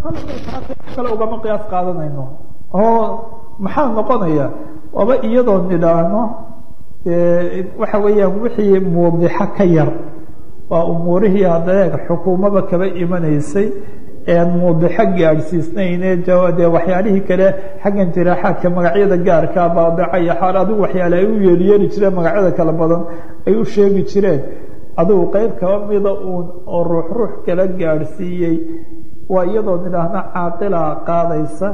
kale ugama qiyaas qaadanayno oo maxaa noqonaya waaba iyadoo nidhaahno waxa weeyaan wixii muudixo ka yar waa umuurihii hadda xukuumaba kaba imanaysay ean muudixo gaadhsiisnayne dee waxyaalihii kale xaggan jiraaxaadka magacyada gaarka baadica iyo xaal adigu waxyaale ay u yeeliyeeli jireen magacyada kala badan ay u sheegi jireen adigu qeyb kaba mida uun oo ruux ruux kala gaadhsiiyey waa iyadoo nidhaahna caaqila qaadaysa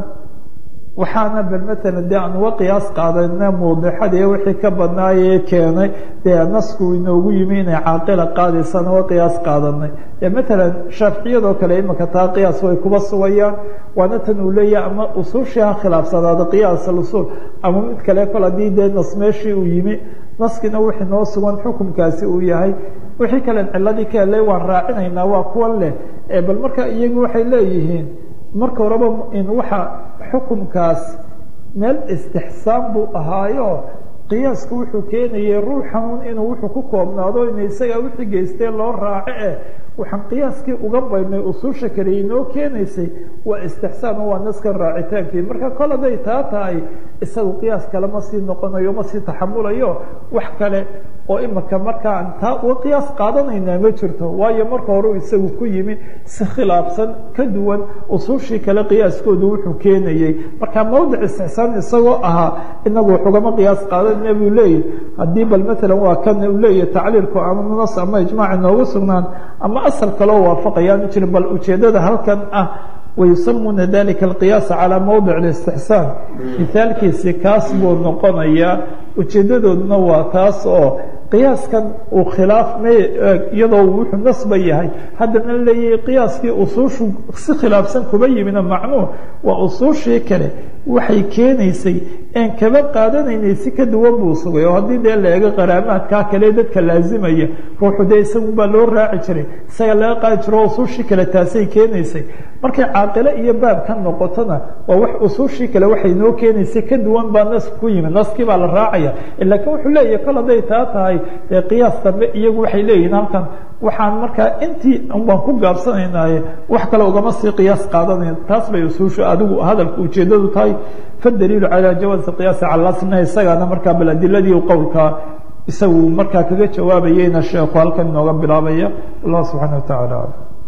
waxaana bal matalan dee aan uga qiyaas qaadana muudixadii wixii ka badnaayee keenay dee nasku inoogu yimi inay caaqila qaadaysaan uga qiyaas qaadanay dee matalan shaaficiyadoo kale imika taa qiyaas way kuba sugayaan waana tan uu leeyahay ama usuushii ha khilaafsanaado qiyaas alusuul ama mid kale kol haddii dee nas meeshii uu yimi naskiina wixii noo sugan xukunkaasi uu yahay wixii kalen ciladii ka helay waan raacinaynaa waa kuwan leh bal marka iyagu waxay leeyihiin marka horeba in waxa xukunkaas meel istixsaan buu ahaayo qiyaasku wuxuu keenayay ruuxan inuu wuxuu ku koobnaado in isaga wixii geystee loo raaco eh waxaan qiyaaskii uga baydnay usuusha kale inoo keenaysay waa istixsaan oo waa naskan raacitaankii marka kol hadday taa tahay isagu qiyaas kale ma sii noqonayo ma sii taxamulayo wax kale oo imika markaan taa uga qiyaas qaadanaynaa ma jirto waayo marka hore isagu ku yimi si khilaafsan ka duwan usuushii kale qiyaaskoodu wuxuu keenayey marka mawdic istixsaan isagoo ahaa inagu waxugama qiyaas qaadanayna buu leeyahy haddii bal matalan waa kan uu leeyahy tacliilku ama nas ama ijmaac inoogu sugnaan ama asal kaloo waafaqayaan jirin bal ujeedada halkan ah wayusamuuna dalika alqiyaasa calaa mawdic اlistixsaan mithaalkiisi kaas buu noqonayaa ujeedadooduna waa taas oo qiyaaskan uu khilaaf may iyadoo wuxuu nasba yahay haddana leeyahay qiyaaskii usuushu si khilaafsan kuba yimina macnuu waa usuushii kale waxay keenaysay een kaba qaadanaynay si ka duwan buu sugay oo haddii dee la eego qaraamaadkaa kale dadka laazimaya ruuxu dee isagu baa loo raaci jiray isaga laga qaadi jiro usuushii kale taasay keenaysay markay caaqile iyo baab ka noqotona waa wax usuushii kale waxay noo keenaysay ka duwan baa nas ku yimi naskii baa la raacaya laakiin wuxuu leeyahay kol hadday taa tahay dee qiyaas dambe iyagu waxay leeyihiin halkan waxaan markaa intii baan ku gaabsanaynaye wax kale ugama sii qiyaas qaadanayn taas bay usuushu adigu hadalka ujeedadu tahay fadaliilu calaa jawaasi qiyaasi cala asna isagaana markaa bal adiladii qowlkaa isagu markaa kaga jawaabayeyna sheekhu halkan inooga bilaabaya allah subxaana wa tacaala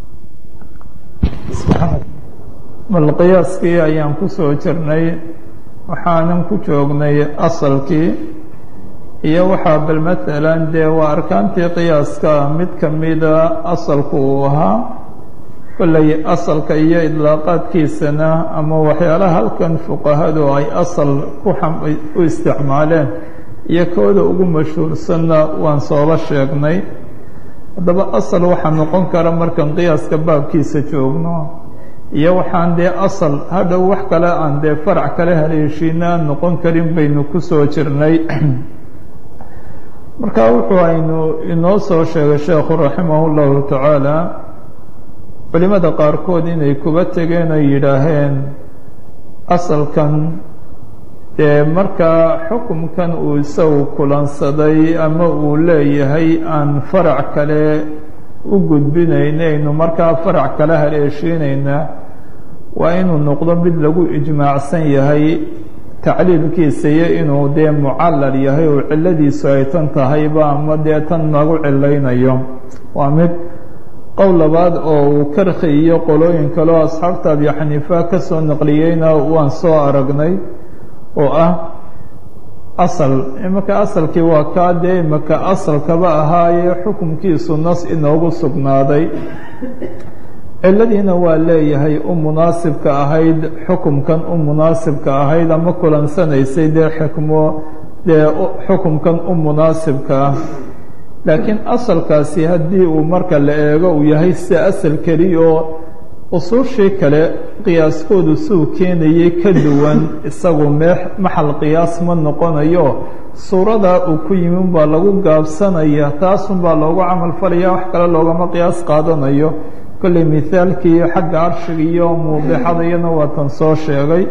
bal qiyaaskii ayaan kusoo jirnay waxaanan ku joognay asalkii iyo waxaa bal matalan dee waa arkaantii qiyaaska mid kamida asalku uu ahaa kolley asalka iyo idlaaqaadkiisana ama waxyaalaha halkan fuqahadu ay asal ku u isticmaaleen iyo kooda ugu mashhuursanna waan sooba sheegnay haddaba asal waxaa noqon kara markan qiyaaska baabkiisa joogno iyo waxaan dee asal hadhow wax kale aan dee farac kale haleeshiina aan noqon karin baynu kusoo jirnay marka wuxuu aynu inoo soo sheegay sheekhu raximah llahu tacaala culimada qaarkood inay kuba tegeen oo yidhaaheen asalkan dee markaa xukumkan uu isagu kulansaday ama uu leeyahay aan farac kale u gudbinaynaynu markaa farac kale haleeshiinayna waa inuu noqdo mid lagu ijmaacsan yahay tacliilkiisa iyo inuu dee mucallal yahay oo cilladiisu ay tan tahayba ama dee tan nagu cilaynayo waa mid qowl labaad oo uu karkhi iyo qolooyin kaleo asxaabta abi xaniifa ka soo naqliyeyna waan soo aragnay oo ah asal imaka asalkii waa kaa dee imaka asalkaba ahaayee xukumkiisu nas inoogu sugnaaday cilladiina waa leeyahay u munaasibka ahayd xukumkan u munaasibka ahayd ama kulansanaysay dee xikmo dee xukumkan u munaasibka ah laakiin asalkaasi haddii uu marka la eego uu yahay sida asal keliya oo usuushii kale qiyaaskoodu suu keenayay ka duwan isagu mee maxal qiyaas ma noqonayo suuradaa uu ku yimi baa lagu gaabsanaya taasunbaa loogu camal falaya wax kale loogama qiyaas qaadanayo kolley mithaalkii xagga arshiga iyo muudixada iyana waa tan soo sheegay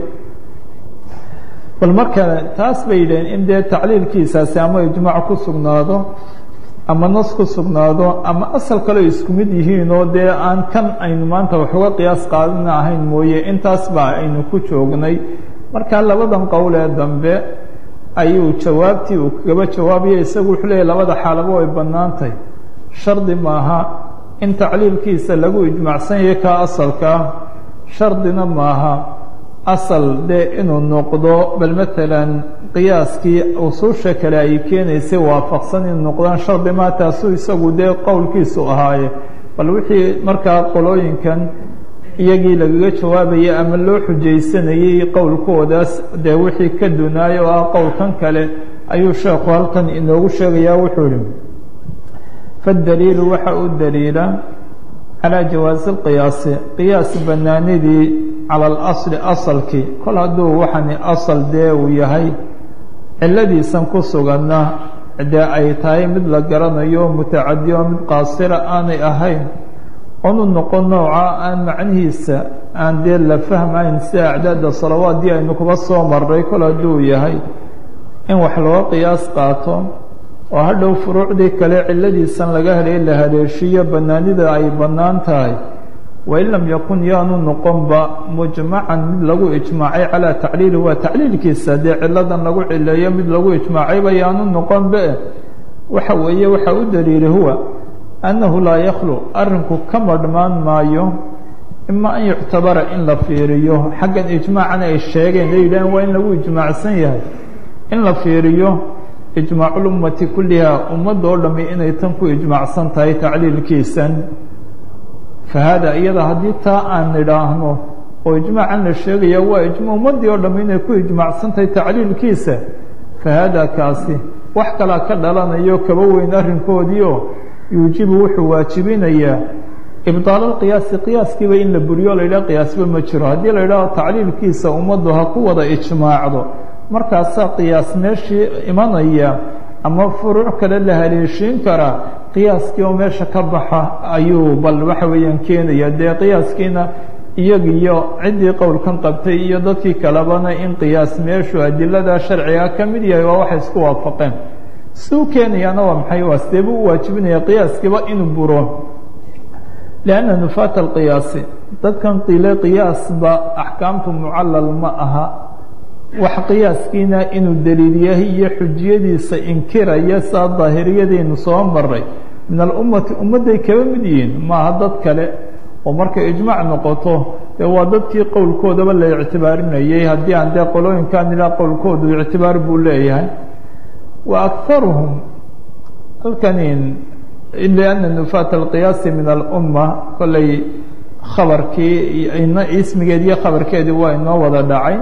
bal marka taas bay yidhaheen in dee tacliilkiisaasi ama ijmaac ku sugnaado ama nas ku sugnaado ama asal kaleo isku mid yihiin oo dee aan kan aynu maanta wax uga qiyaas qaadana ahayn mooye intaas baa aynu ku joognay markaa labadan qowl ee dambe ayuu jawaabtii uu kagaba jawaabaya isagu wuxuu leeyahy labada xaalaba way bannaantay shardi maaha in tacliilkiisa lagu ijmaacsan yahay kaa asalkaa shardina maaha asal dee inuu noqdo bal matalan qiyaaskii usuusha kale ay keenaysay waafaqsan inuu noqdaan shardi maa taasuu isagu dee qowlkiisu ahaaye bal wixii markaa qolooyinkan iyagii lagaga jawaabayay ama loo xujaysanayey qowlkoodaas dee wixii ka dunaaya oo ah qowlkan kale ayuu sheekhu halkan inoogu sheegayaa wuxuu ihi faddaliilu waxa u daliila calaa jawaasi lqiyaasi qiyaas banaanidii cala alasli asalkii kol hadduu waxani asal dee uu yahay ciladiisan ku suganna dee ay tahay mid la garanayo mutacadi oo mid qaasira aanay ahayn onu noqon nooca aan macnihiisa aan dee la fahmayn sida acdaada salawaaddii aynu kuba soo maray kol hadduu yahay in wax looga qiyaas qaato oo hadhow furuucdii kale ciladiisan laga helay la haleeshiyo bannaanida ay bannaan tahay wain lam yakun yaanu noqonba mujmacan mid lagu ijmaacay calaa tacliili waa tacliilkiisa dee ciladan lagu cileeyo mid lagu ijmaacayba yaanu noqonbe waxa weeye waxa u daliili huwa annahu laa yakhlu arrinku ka madhmaan maayo ima an yuctabara in la fiiriyo xaggan ijmaacan ay sheegeen ay yidhaaheen waa in lagu ijmaacsan yahay in la fiiriyo ijmaacuulummati kulliha ummadda oo dhammi inay tan ku ijmaacsan tahay tacliilkiisan fa haada iyada haddii taa aan nidhaahno oo ijmaacan la sheegaya waa ijma ummaddii oo dhammi inay ku ijmaacsan tahay tacliilkiisa fa haada kaasi wax kalaa ka dhalanayo kaba weyn arrinkoodiio yuujibu wuxuu waajibinayaa ibdaal alqiyaasi qiyaaskiiba in la buriyo la yidhaha qiyaasba ma jiro haddii la yidhaho tacliilkiisa ummaddu ha ku wada ijmaacdo markaasaa qiyaas meeshii imanaya ama furuuc kale la haleeshiin karaa qiyaaskii oo meesha ka baxa ayuu bal waxa weeyaan keenaya dee qiyaaskiina iyagiyo ciddii qowlkan qabtay iyo dadkii kalebana in qiyaas meeshu adilada sharciga ka mid yahay waa waxay isku waafaqeen siduu keenayaana waa maxay waa sidee buu u waajibinaya qiyaaskiiba inuu buro lianna nufaata alqiyaasi dadkan qile qiyaasba axkaamtu mucallal ma aha wax qiyaaskiina inuu daliil yahay iyo xujiyadiisa inkiraya saa daahiriyadeynu soo maray min alummati ummadday kaba mid yihiin maaha dad kale oo markay ijmaac noqoto dee waa dadkii qowlkoodaba la ictibaarinayay haddii aan dee qolooyinkan ilaa qowlkoodu ictibaar buu leeyahay wa akaruhum halkanin lianna nufaata alqiyaasi min alumma kollay khabarkii ina ismigeed iyo khabarkeedii waa inoo wada dhacay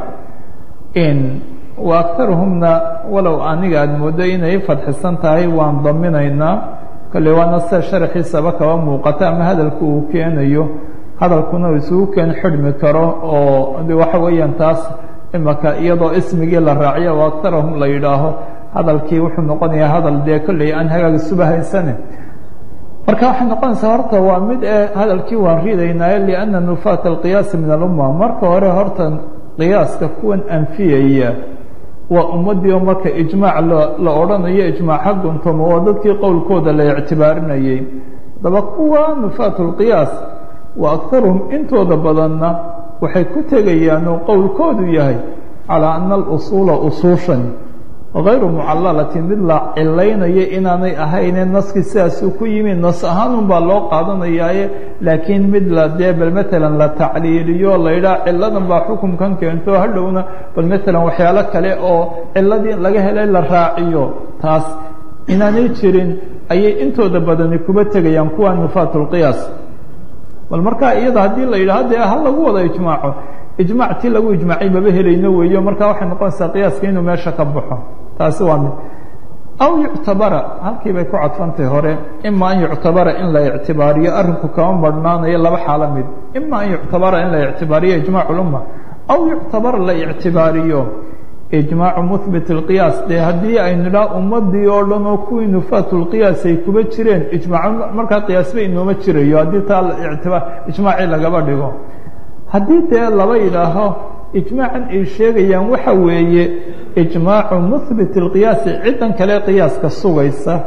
in wa akaruhumna walow aniga aada mooddo inay fadxisan tahay waan daminaynaa kolley waana sida sharaxiisaba kaba muuqata ama hadalku uu keenayo hadalkuna uu isugu keen xidhmi karo oo waxa weeyaan taas imaka iyadoo ismigii la raaciyo wa akarahum la yidhaaho hadalkii wuxuu noqonayaa hadal dee kolley aan hagaag isuba haysane marka waxay noqonaysaa horta waa mid ee hadalkii waan riidaynaayo lianna nufaata alqiyaasi min alumma marka hore horta qiyaaska kuwan anfiyaya waa ummaddii oo marka ijmaac la odhanayo ijmaac ha guntomo waa dadkii qowlkooda la ictibaarinayay daba kuwa nufaatu lqiyaas wa akaruhum intooda badanna waxay ku tegayaan oo qowlkoodu yahay calaa ana alusuula usuushan غayru mucalalatin mid la cilaynayo inaanay ahayne naskii sidaasuu ku yimi nas ahaanun baa loo qaadanayaaye laakiin mid la dee bal matalan la tacliiliyo la yidhaha ciladan baa xukumkan keento hadhowna bal matalan waxyaalo kale oo ciladii laga helay la raaciyo taas inaanay jirin ayay intooda badani kuba tegayaan kuwa nufaat lqiyaas bal markaa iyada haddii la yidhaha dee ha lagu wada ijmaaco ijmac ti lagu ijmaacay maba helayno weeyo markaa waxay noqonaysaa qiyaaska inuu meesha ka baxo taasi waa mid aw yuctabara halkii bay ku cadfantahay hore ima an yuctabara in la ictibaariyo arrinku kama marhnaanayo laba xaalo mid ima an yuctabara in la ictibaariyo ijmac ulumma aw yuctabara la ictibaariyo ijmaacu muhbit اlqiyaas dee haddii aynu idhaha ummadii oo dhan oo kuwii nufaat lqiyaas ay kuba jireen ijmaac markaa qiyaasba inooma jirayo haddii taa itiba ijmaacii lagaba dhigo haddii dee laba yidhaaho ijmaacan ay sheegayaan waxa weeye ijmaacu muhbit اlqiyaasi ciddan kale qiyaaska sugaysa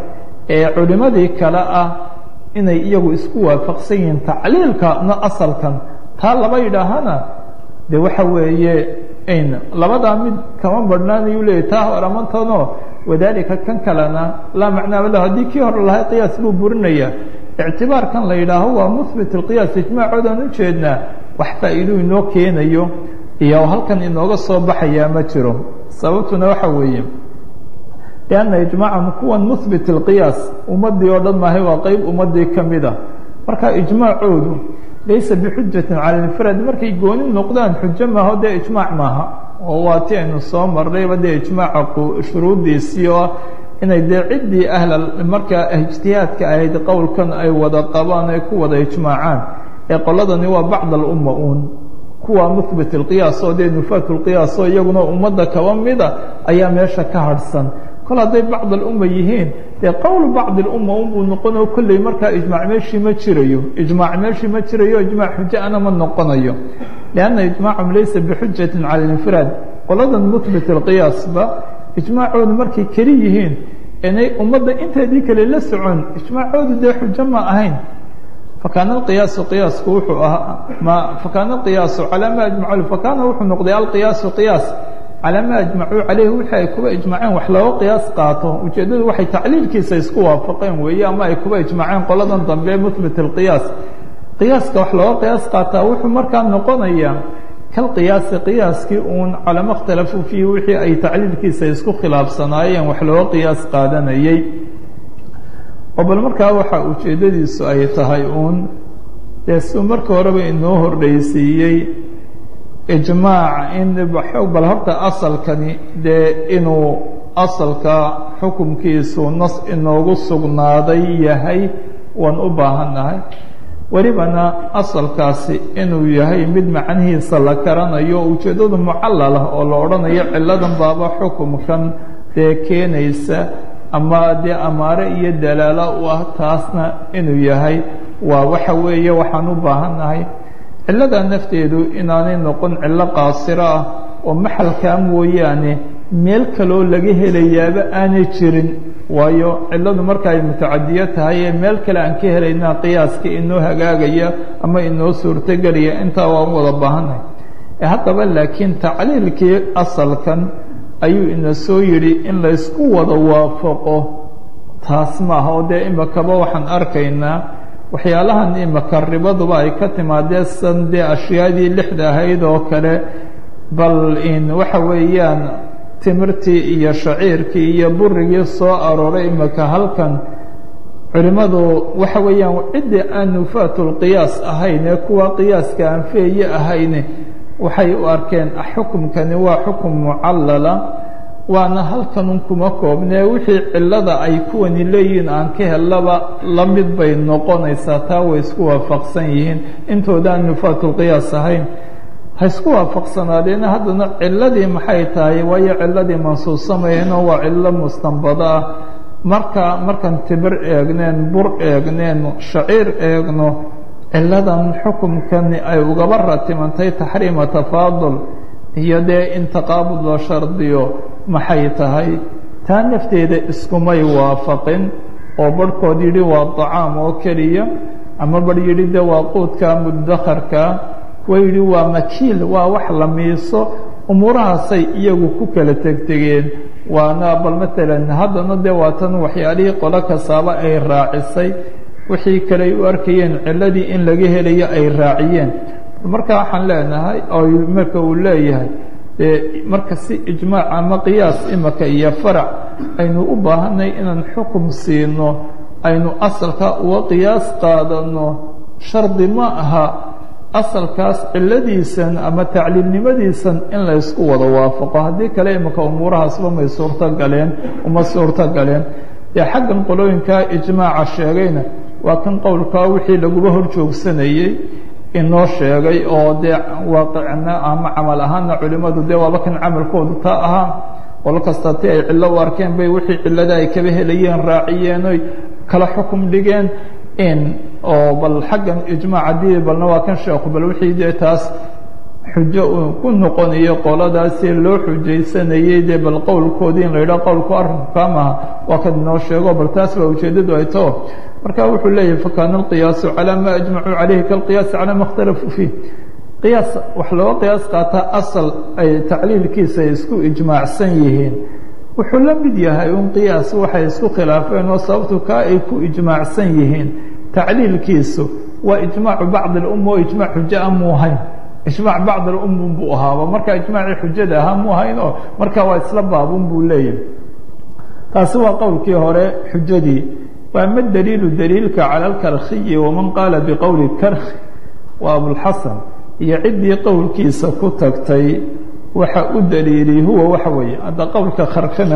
ee culimadii kale ah inay iyagu isku waafaqsan yihiin tacliilkana asalkan taa laba yidhaahana de waxa weeye n labadaa mid kama badhnaanayu leeyay taa horamantanoo wadaalika kan kalena laa macnaaba lahu haddii kii hore lahay qiyaas buu burinaya ictibaarkan la yidhaaho waa muhbit اlqiyaas ijmaacoodaan ujeednaa wax faa'iiduu inoo keenayo iyo halkan inooga soo baxayaa ma jiro sababtuna waxa weeye lianna ijmaacan kuwan muhbit اlqiyaas ummadii oo dhan maahay waa qeyb ummadii ka mid a marka ijmaacoodu laysa bixujatin cala infraad markay gooni noqdaan xujo maaho dee ijmaac maaha oo waa ti aynu soo marnayba dee ijmaaca shuruuddiisii oo inay dee ciddii ahla markaa ijtihaadka ahayd qowlkan ay wada qabaan ay ku wada ijmaacaan ee qoladani waa bacd alumma uun kuwa muhbit اlqiyaas oo dee nufaat اlqiyaas oo iyaguna ummadda kaba mida ayaa meesha ka harhsan kol hadday bacd alumma yihiin dee qowl bacd اlumma unbuu noqonao kolley markaa ijmaac meeshii ma jirayo ijmaac meeshii ma jirayo ijmaac xujo ana ma noqonayo lianna ijmaacum laysa bixujatin cala اlinfiraad qoladan muhbit اlqiyaasba ijmaacoodu markay keli yihiin inay ummadda inteedii kale la socon ijmaacoodu dee xujo ma ahayn fakaana alqiyaasu qiyaasku wuxuu ahaa ma fakaana alqiyaasu calaa ma ajmacu fakaana wuxuu noqday alqiyaasu qiyaas calaa ma ajmacuu caleyhi wixii ay kuba ijmaceen wax looga qiyaas qaato ujeeddadu waxay tacliilkiisa isku waafaqeen weeye ama ay kuba ijmaceen qoladan dambe muhbit alqiyaas qiyaaska wax looga qiyaas qaataa wuxuu markaa noqonayaa kalqiyaasi qiyaaskii uun calama اkhtalafuu fiihi wixii ay tacliilkiisa isku khilaafsanaayeen wax looga qiyaas qaadanayey oo bal markaa waxa ujeeddadiisu ay tahay uun dee suu marka horeba inoo hordhaysiiyey ijmaac in bal horta asalkani dee inuu asalka xukumkiisu nas inoogu sugnaaday yahay waan u baahannahay welibana asalkaasi inuu yahay mid macnihiisa la garanayo ujeeddadu mucallal ah oo la odhanayo cilladan baaba xukumkan dee keenaysa ama dee amaare iyo dalaalo u ah taasna inuu yahay waa waxa weeye waxaan u baahannahay cilladaa nafteedu inaanay noqon cillo qaasiro ah oo maxalkaa mooyaane meel kaloo laga helayaaba aanay jirin waayo cilladu marka ay mutacadiyo tahay ee meel kale aan ka helaynaa qiyaaska inoo hagaagaya ama inoo suurtogelaya intaa waan u wada baahannahay haddaba laakiin tacliilkii asalkan ayuu ina soo yidhi in laysku wada waafaqo taas maaha oo dee imakaba waxaan arkaynaa waxyaalahan imaka ribaduba ay ka timaadee san dee ashyaadii lixda ahayd oo kale bal in waxa weeyaan timirtii iyo shaciirkii iyo burigii soo arooray imaka halkan culimmadu waxa weeyaan ciddii aan nufaatulqiyaas ahayn ee kuwa qiyaaska aan feeye ahayn waxay u arkeen xukumkani waa xukum mucallala waana halkanun kuma koobnee wixii cillada ay kuwani leeyihiin aan ka hellaba la mid bay noqonaysaa taa way isku waafaqsan yihiin intoodaan nufaatulqiyaas ahayn ha isku waafaqsanaadeena haddana cilladii maxay tahay waayo cilladii mansuusamayeenoo waa cillo mustanbado ah marka markaan tibir eegneen bur eegneen shaciir eegno cilladan xukumkani ay ugaba ratimantay taxriima tafaadul iyo dee in taqaabud loo shardiyo maxay tahay taa nafteeda iskumay waafaqin oo barhkood yidhi waa dacaam oo keliya ama barh yidhi de waa quudka mudakharka kuwa yidhi waa makiil waa wax la miiso umuurahaasay iyagu ku kala tegtegeen waana bal matalan haddana dee waa tan waxyaalihii qolo kastaaba ay raacisay wixii kale ay u arkayeen cilladii in laga helayo ay raaciyeen marka waxaan leenahay oo marka uu leeyahay dee marka si ijmaac ama qiyaas imaka iyo farac aynu u baahanay inaan xukum siino aynu asalka uga qiyaas qaadano shardi ma aha asalkaas cilladiisan ama tacliilnimadiisan in la ysku wada waafaqo haddii kale imaka umuurahaasba may suurto galeen uma suurto galeen dee xaggan qolooyinkaa ijmaaca sheegayna waa kan qowlkaa wixii laguba hor joogsanayey inoo sheegay oo dee waaqicna ama camal ahaana culimmadu dee waaba kan camalkoodu taa ahaa qolo kasta ti ay cillo u arkeen bay wixii cillada ay kaba helayeen raaciyeen oy kala xukum dhigeen in oo bal xaggan ijmaac haddii balna waa kan sheeku bal wixii dee taas xujo uu ku noqonayo qoladaasi loo xujaysanayay dee bal qowlkoodii in la yidhaho qowlku arrinku kaa maha waa kan inoo sheego bal taas baa ujeeddadu ay tao marka wuxuu leeyahay fakaana alqiyaasu calaa ma ajmacuu calayhi kalqiyaasi calaa ma اkhtalafuu fiih qiyaas wax looga qiyaas qaataa asal ay tacliilkiisa ay isku ijmaacsan yihiin wuxuu la mid yahay un qiyaas waxay isku khilaafeen oo sababtu kaa ay ku ijmaacsan yihiin tacliilkiisu waa ijmaacu bacd اlumma oo ijmac xujo a muu hayn ijmaac bacd alumma buu ahaaba marka ijmaacii xujada ahaa muu hayn oo marka waa isla baabun buu leeyahay taasi waa qowlkii hore xujadii waa ma daliilu daliilka cala alkarkhiyi waman qaala biqowli karkhi waa abulxasan iyo ciddii qowlkiisa ku tagtay waxa u daliiliyey huwa waxa weeye hadda qowlka karkhina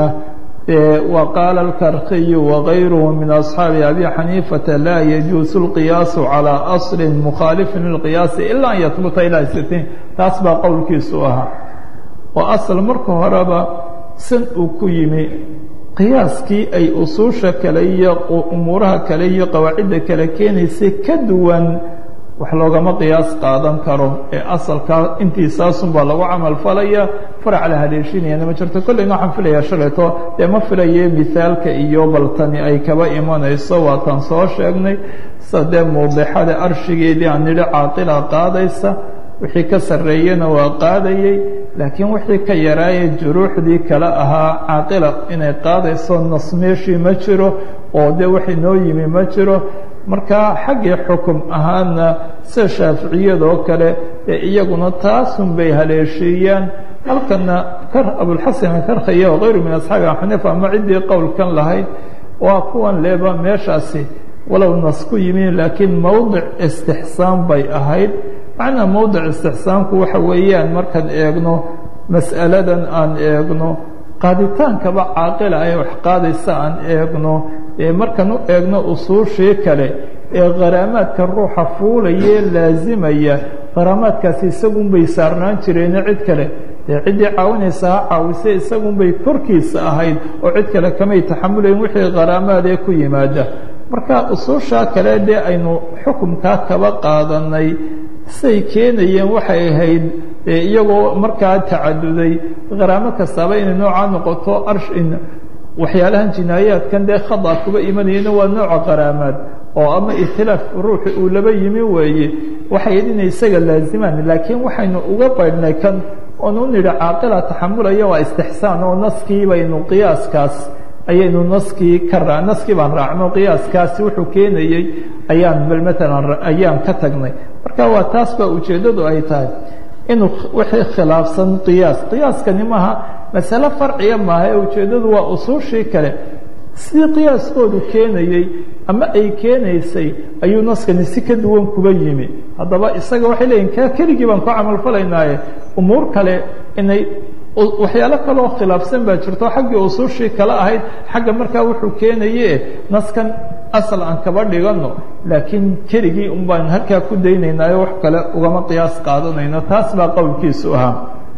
wa qaala alkarkhiyu wagayruhu min asxaabi abi xaniifata laa yajuusu اlqiyaasu calىa asli mukhaalifin lilqiyaasi ilaa an yahbuta ilaa sitiin taas baa qowlkiisu ahaa oo asal marka horeba san uu ku yimi qiyaaskii ay usuusha kale iyo umuuraha kale iyo qawaacidda kale keenaysay ka duwan wax loogama qiyaas qaadan karo ee asalkaa intiisaasun baa lagu camal falaya farac la haleeshinayana ma jirto kolleyna waxaan filayaa shalayto dee ma filaye mithaalka iyo baltani ay kaba imanayso waatan soo sheegnay sida dee muudixada arshigeedii aan nidhi caaqila qaadaysa wixii ka sarreeyena waa qaadayey laakiin wixii ka yaraaye juruuxdii kale ahaa caaqila inay qaadayso nas meeshii ma jiro oo dee wax inoo yimi ma jiro marka xaggii xukum ahaana sida shaaficiyadoo kale ee iyaguna taasun bay haleeshiiyaan halkana abulxasan karkhaya wakayru min asxaabi axaniifa ama ciddii qowlkan lahayd waa kuwan leeba meeshaasi walow nas ku yimi laakiin mowdic istixsaan bay ahayd macnaa mowdic istixsaanku waxa weeyaan markaan eegno mas'aladan aan eegno qaaditaankaba caaqila ay wax qaadaysa aan eegno markaan u eegno usuushii kale ee kharaamaadka ruuxa fuulayee laasimaya kharaamaadkaasi isagunbay saarnaan jireeno cid kale dee ciddii caawinaysa ha caawise isagunbay korkiisa ahayd oo cid kale kamay taxamulayn wixii kharaamaadee ku yimaada marka usuushaa kale dee aynu xukumkaa kaba qaadanay siday keenayeen waxay ahayd iyagoo markaa tacaduday kharaamo kastaaba inay noocaa noqoto arsh waxyaalahan jinaayaadkan dee khada kuba imanayana waa nooca kharaamaad oo ama ikhtilaaf ruuxi uu laba yimi weeye waxay ahayd inay isaga laazimaan laakiin waxaynu uga baydhnay kan oonu nidhi caaqila taxamulaya waa istixsaan oo naskii baynu qiyaaskaas ayaynu naskii ka raa naskii baan raacno qiyaaskaasi wuxuu keenayey ayaan bal maalan ayaan ka tagnay marka waa taas baa ujeeddadu ay tahay inuu wixii khilaafsan qiyaas qiyaaskani maaha masale farciya maaha ee ujeeddadu waa usuushii kale sidii qiyaaskoodu keenayey ama ay keenaysay ayuu naskani si ka duwan kuba yimi haddaba isaga waxay leeyihin ka keligii baan ku camalfalaynaaye umuur kale inay waxyaalo kaleoo khilaafsan baa jirto xaggii usuushii kale ahayd xagga markaa wuxuu keenaye naskan asal aan kaba dhigano laakiin keligii un baan halkaa ku daynaynaayo wax kale ugama qiyaas qaadanayno taas baa qowlkiisu ahaa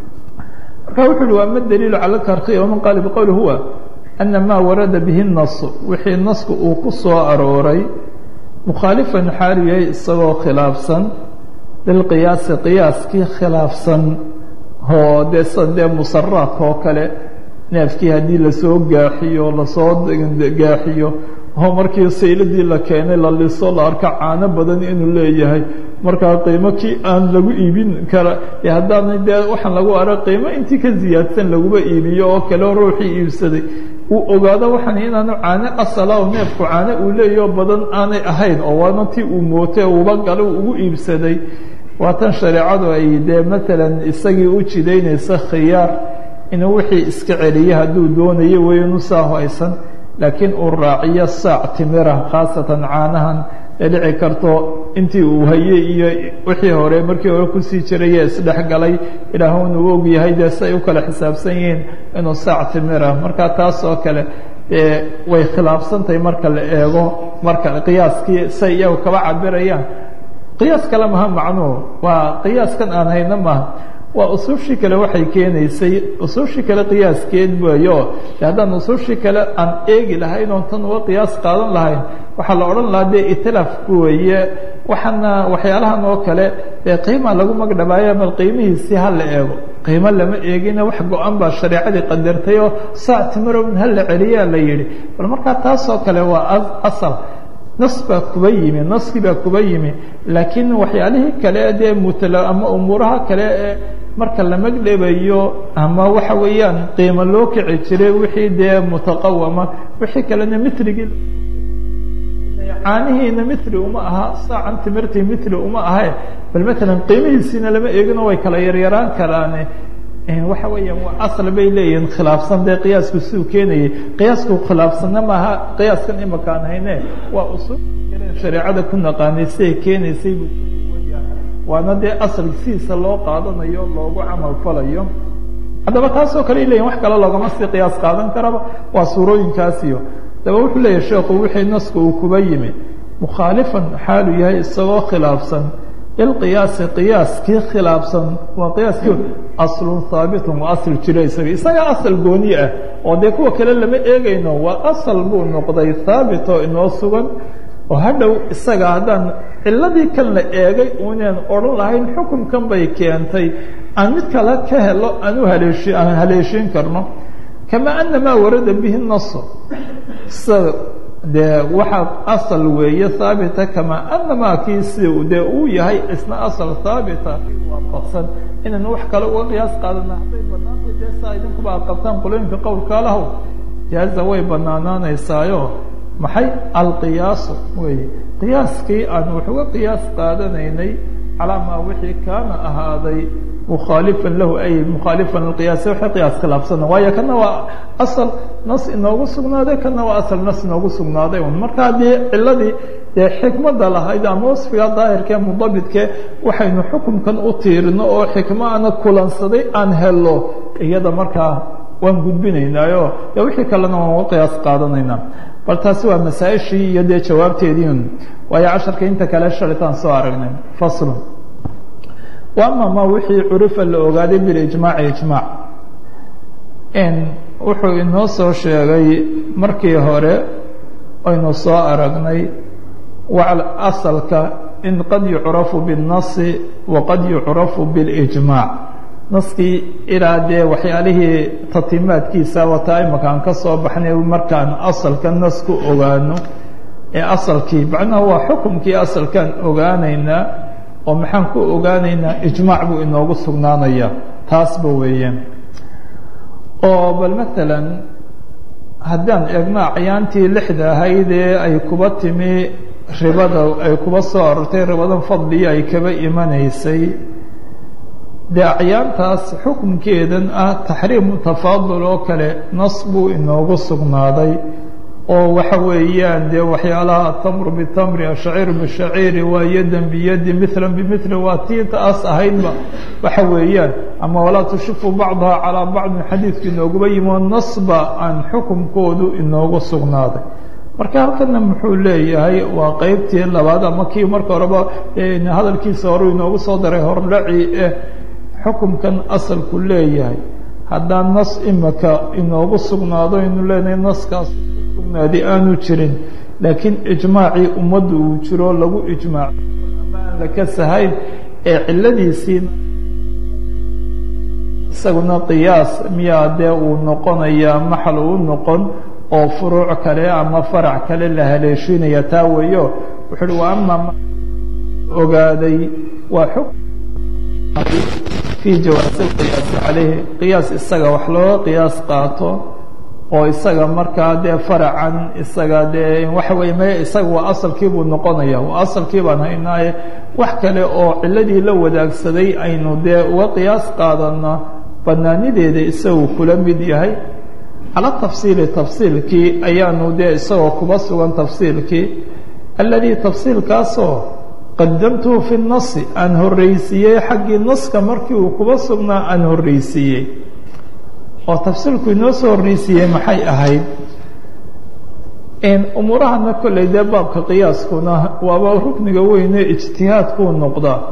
marka wuxu uhi waa ma daliilu cala karkiya waman qaala biqowli huwa ana maa warada bihi nasu wixii nasku uu ku soo arooray mukhaalifan xaariyay isagoo khilaafsan lilqiyaasi qiyaaskii khilaafsan oo dee sida dee musaraadka oo kale neefkii haddii lasoo gaaxiyo lasoo gaaxiyo oo markii sayladii la keenay la liso la arka caano badan inuu leeyahay markaa qiimo kii aan lagu iibin kara haddaana dee waxaan lagu arag qiimo intii ka ziyaadsan laguba iibiyo oo kale ruuxii iibsaday uu ogaado waxaan inaanu caano asala oo neefku caano uu leeyaho badan aanay ahayn oo waana tii uu mootay uuba gala ugu iibsaday waa tan shareecadu ay dee maalan isagii u jidaynaysa khiyaar inuu wixii iska celiya hadduu doonayo weynu saa haysan laakiin uu raaciyo saac timira khaasatan caanahan ee dhici karto intii uu hayey iyo wixii hore markii hore kusii jiraya isdhexgalay ilaahun uu og yahay dee si ay u kala xisaabsan yihiin inuu saac timira marka taas oo kale dee way khilaafsantahay marka la eego marka qiyaaskii say iyagu kaba cabirayaan qiyaas kale maha macnuhu waa qiyaaskan aan hayno maha waa usuushii kale waxay keenaysay usuushii kale qiyaaskeed weeyo de haddaan usuushii kale aan eegi lahayn oon tan uga qiyaas qaadan lahayn waxaa la odhan lahaa dee itilafku weeye waxaana waxyaalahan oo kale dee qiima lagu magdhabaayo bal qiimihiisii ha la eego qiimo lama eegina wax go-an baa shareecadii qadartay oo saac timirowin ha la celiyaa la yidhi bal markaa taasoo kale waa asal nas baa kuba yimi naskii baa kuba yimi laakiin waxyaalihii kale dee mutala ama umuuraha kale ee marka la magdhabayo ama waxa weeyaan qiimo loo kici jiray wixii dee mutaqawama wixii kalena mitrigii caanihiina mitri uma aha saacan timirtii mitri uma ahae bal matalan qiimihiisiina lama eegino way kala yaryaraan karaane waxa weeyaan waa asal bay leeyihiin khilaafsan dee qiyaasku siduu keenayay qiyaasku khilaafsanna maaha qiyaaskan imakaan hayne waa usul shareecada ku naqaanay siday keenaysay buu waana dee asal sidiisa loo qaadanayo loogu camal falayo haddaba taasoo kale leyihin wax kale loogama sii qiyaas qaadan karaba waa suurooyinkaasiyo daba wuxuu leeyahy sheekhu wixii naska uu kuba yimi mukhaalifan xaalu yahay isagoo khilaafsan ilqiyaasi qiyaaskii khilaafsan waa qiyaaskii aslun haabitun waa asal jiro isaga isaga asal gooni ah oo dee kuwa kale lama eegayno waa asal buu noqday haabit oo inoo sugan oo hadhow isaga haddaan ciladii kan la eegay unan odhan lahayn xukunkan bay keentay aan mid kale ka helo aan u haleeshi aan haleeshiin karno kama anamaa warada bihi naso sida dee waxaa asal weeye haabita kamaa anamaa kii sida dee uu yahay isna asal haabita waafaqsan inaynu wax kale uga qiyaas qaadana hadday banaantay dee saa idinkuba ad qabtaan qulooyinka qowlka lahow jaaza way banaanaanaysaayo maxay alqiyaasu weye qiyaaskii aan wax uga qiyaas qaadanaynay calaa maa wixii kaana ahaaday mukhaalifan lahu ay mukhaalifan lqiyaasi waxay qiyaas khilaafsana waayo kana waa asal nas inoogu sugnaaday kana waa asal nas inoogu sugnaaday un marka haddii ciladii dee xikmada lahayd ama wasfiga daahirkee mudabidkee waxaynu xukunkan u tiirino oo xikmo ana kulansaday aan helo iyada markaa waan gudbinaynaayo dee wixii kalena waan uga qiyaas qaadanaynaa bal taasi waa masaa-ishii iyo dee jawaabteediin waayo casharka inta kale shalitaan soo aragnay faslu wa ama ma wixii curifa la ogaaday bilijmaaci ijmaac wuxuu inoo soo sheegay markii hore aynu soo aragnay asalka in qad yucrafu biالnasi waqad yucrafu biاlijmaac naskii ilaa dee waxyaalihii tatimaadkiisa wataa imakaan ka soo baxnay markaan asalka nas ku ogaano ee asalkii macnaha waa xukumkii asalkaan ogaanaynaa oo maxaan ku ogaanaynaa ijmaac buu inoogu sugnaanaya taasba weeyaan oo bal maalan haddaan eegno acyaantii lixda ahayd ee ay kuba timi ribada ay kuba soo arortay ribadan fadliya ay kaba imanaysay dee acyaantaas xukunkeedan ah taxriimu tafaadul oo kale nas buu inoogu sugnaaday oo waxa weeyaan dee waxyaalaha atamru bitamri ashaciiru bishaciiri waa yadan biyadi milan bimili waa tii taas ahaydba waxa weeyaan ama walaa tushifu bacdaha calaa bacdin xadiidku inooguba yimo nasba aan xukunkoodu inoogu sugnaaday marka halkana muxuu leeyahay waa qeybtii labaad ama kii marka horeba hadalkiisa horu inoogu soo daray hordhaci eh xukumkan asalku leeyahay haddaan nas imika inoogu sugnaado aynu leenahay naskaas sugnaadi aanu jirin laakiin ijmaacii ummadda uu jiro lagu ijmaaco ama aan la ka sahayn ee ciladiisii isaguna qiyaas miyaa dee uu noqonayaa maxal uu noqon oo furuuc kale ama farac kale la haleeshiinaya taa weeyo wuxu uhi wa ama ogaaday waa xukm fii jawaasi lqiyaasi caleyhi qiyaas isaga wax looga qiyaas qaato oo isaga markaa dee faracan isaga dee waxa weye me isaga waa asalkii buu noqonaya waa asalkii baan haynaaye wax kale oo ciladii la wadaagsaday aynu dee uga qiyaas qaadana banaanideeda isagu kula mid yahay cala tafsiili tafsiilkii ayaanu dee isagoo kuba sugan tafsiilkii alladii tafsiilkaasoo qadamtuhu fi nasi aan horreysiiyey xaggii naska markii uu kuba sugnaa aan horreysiiyey oo tafsiilku inoo soo horreysiiyey maxay ahayd umuurahana kolley dee baabka qiyaaskuna waaba rukniga weyne ijtihaadkuu noqdaa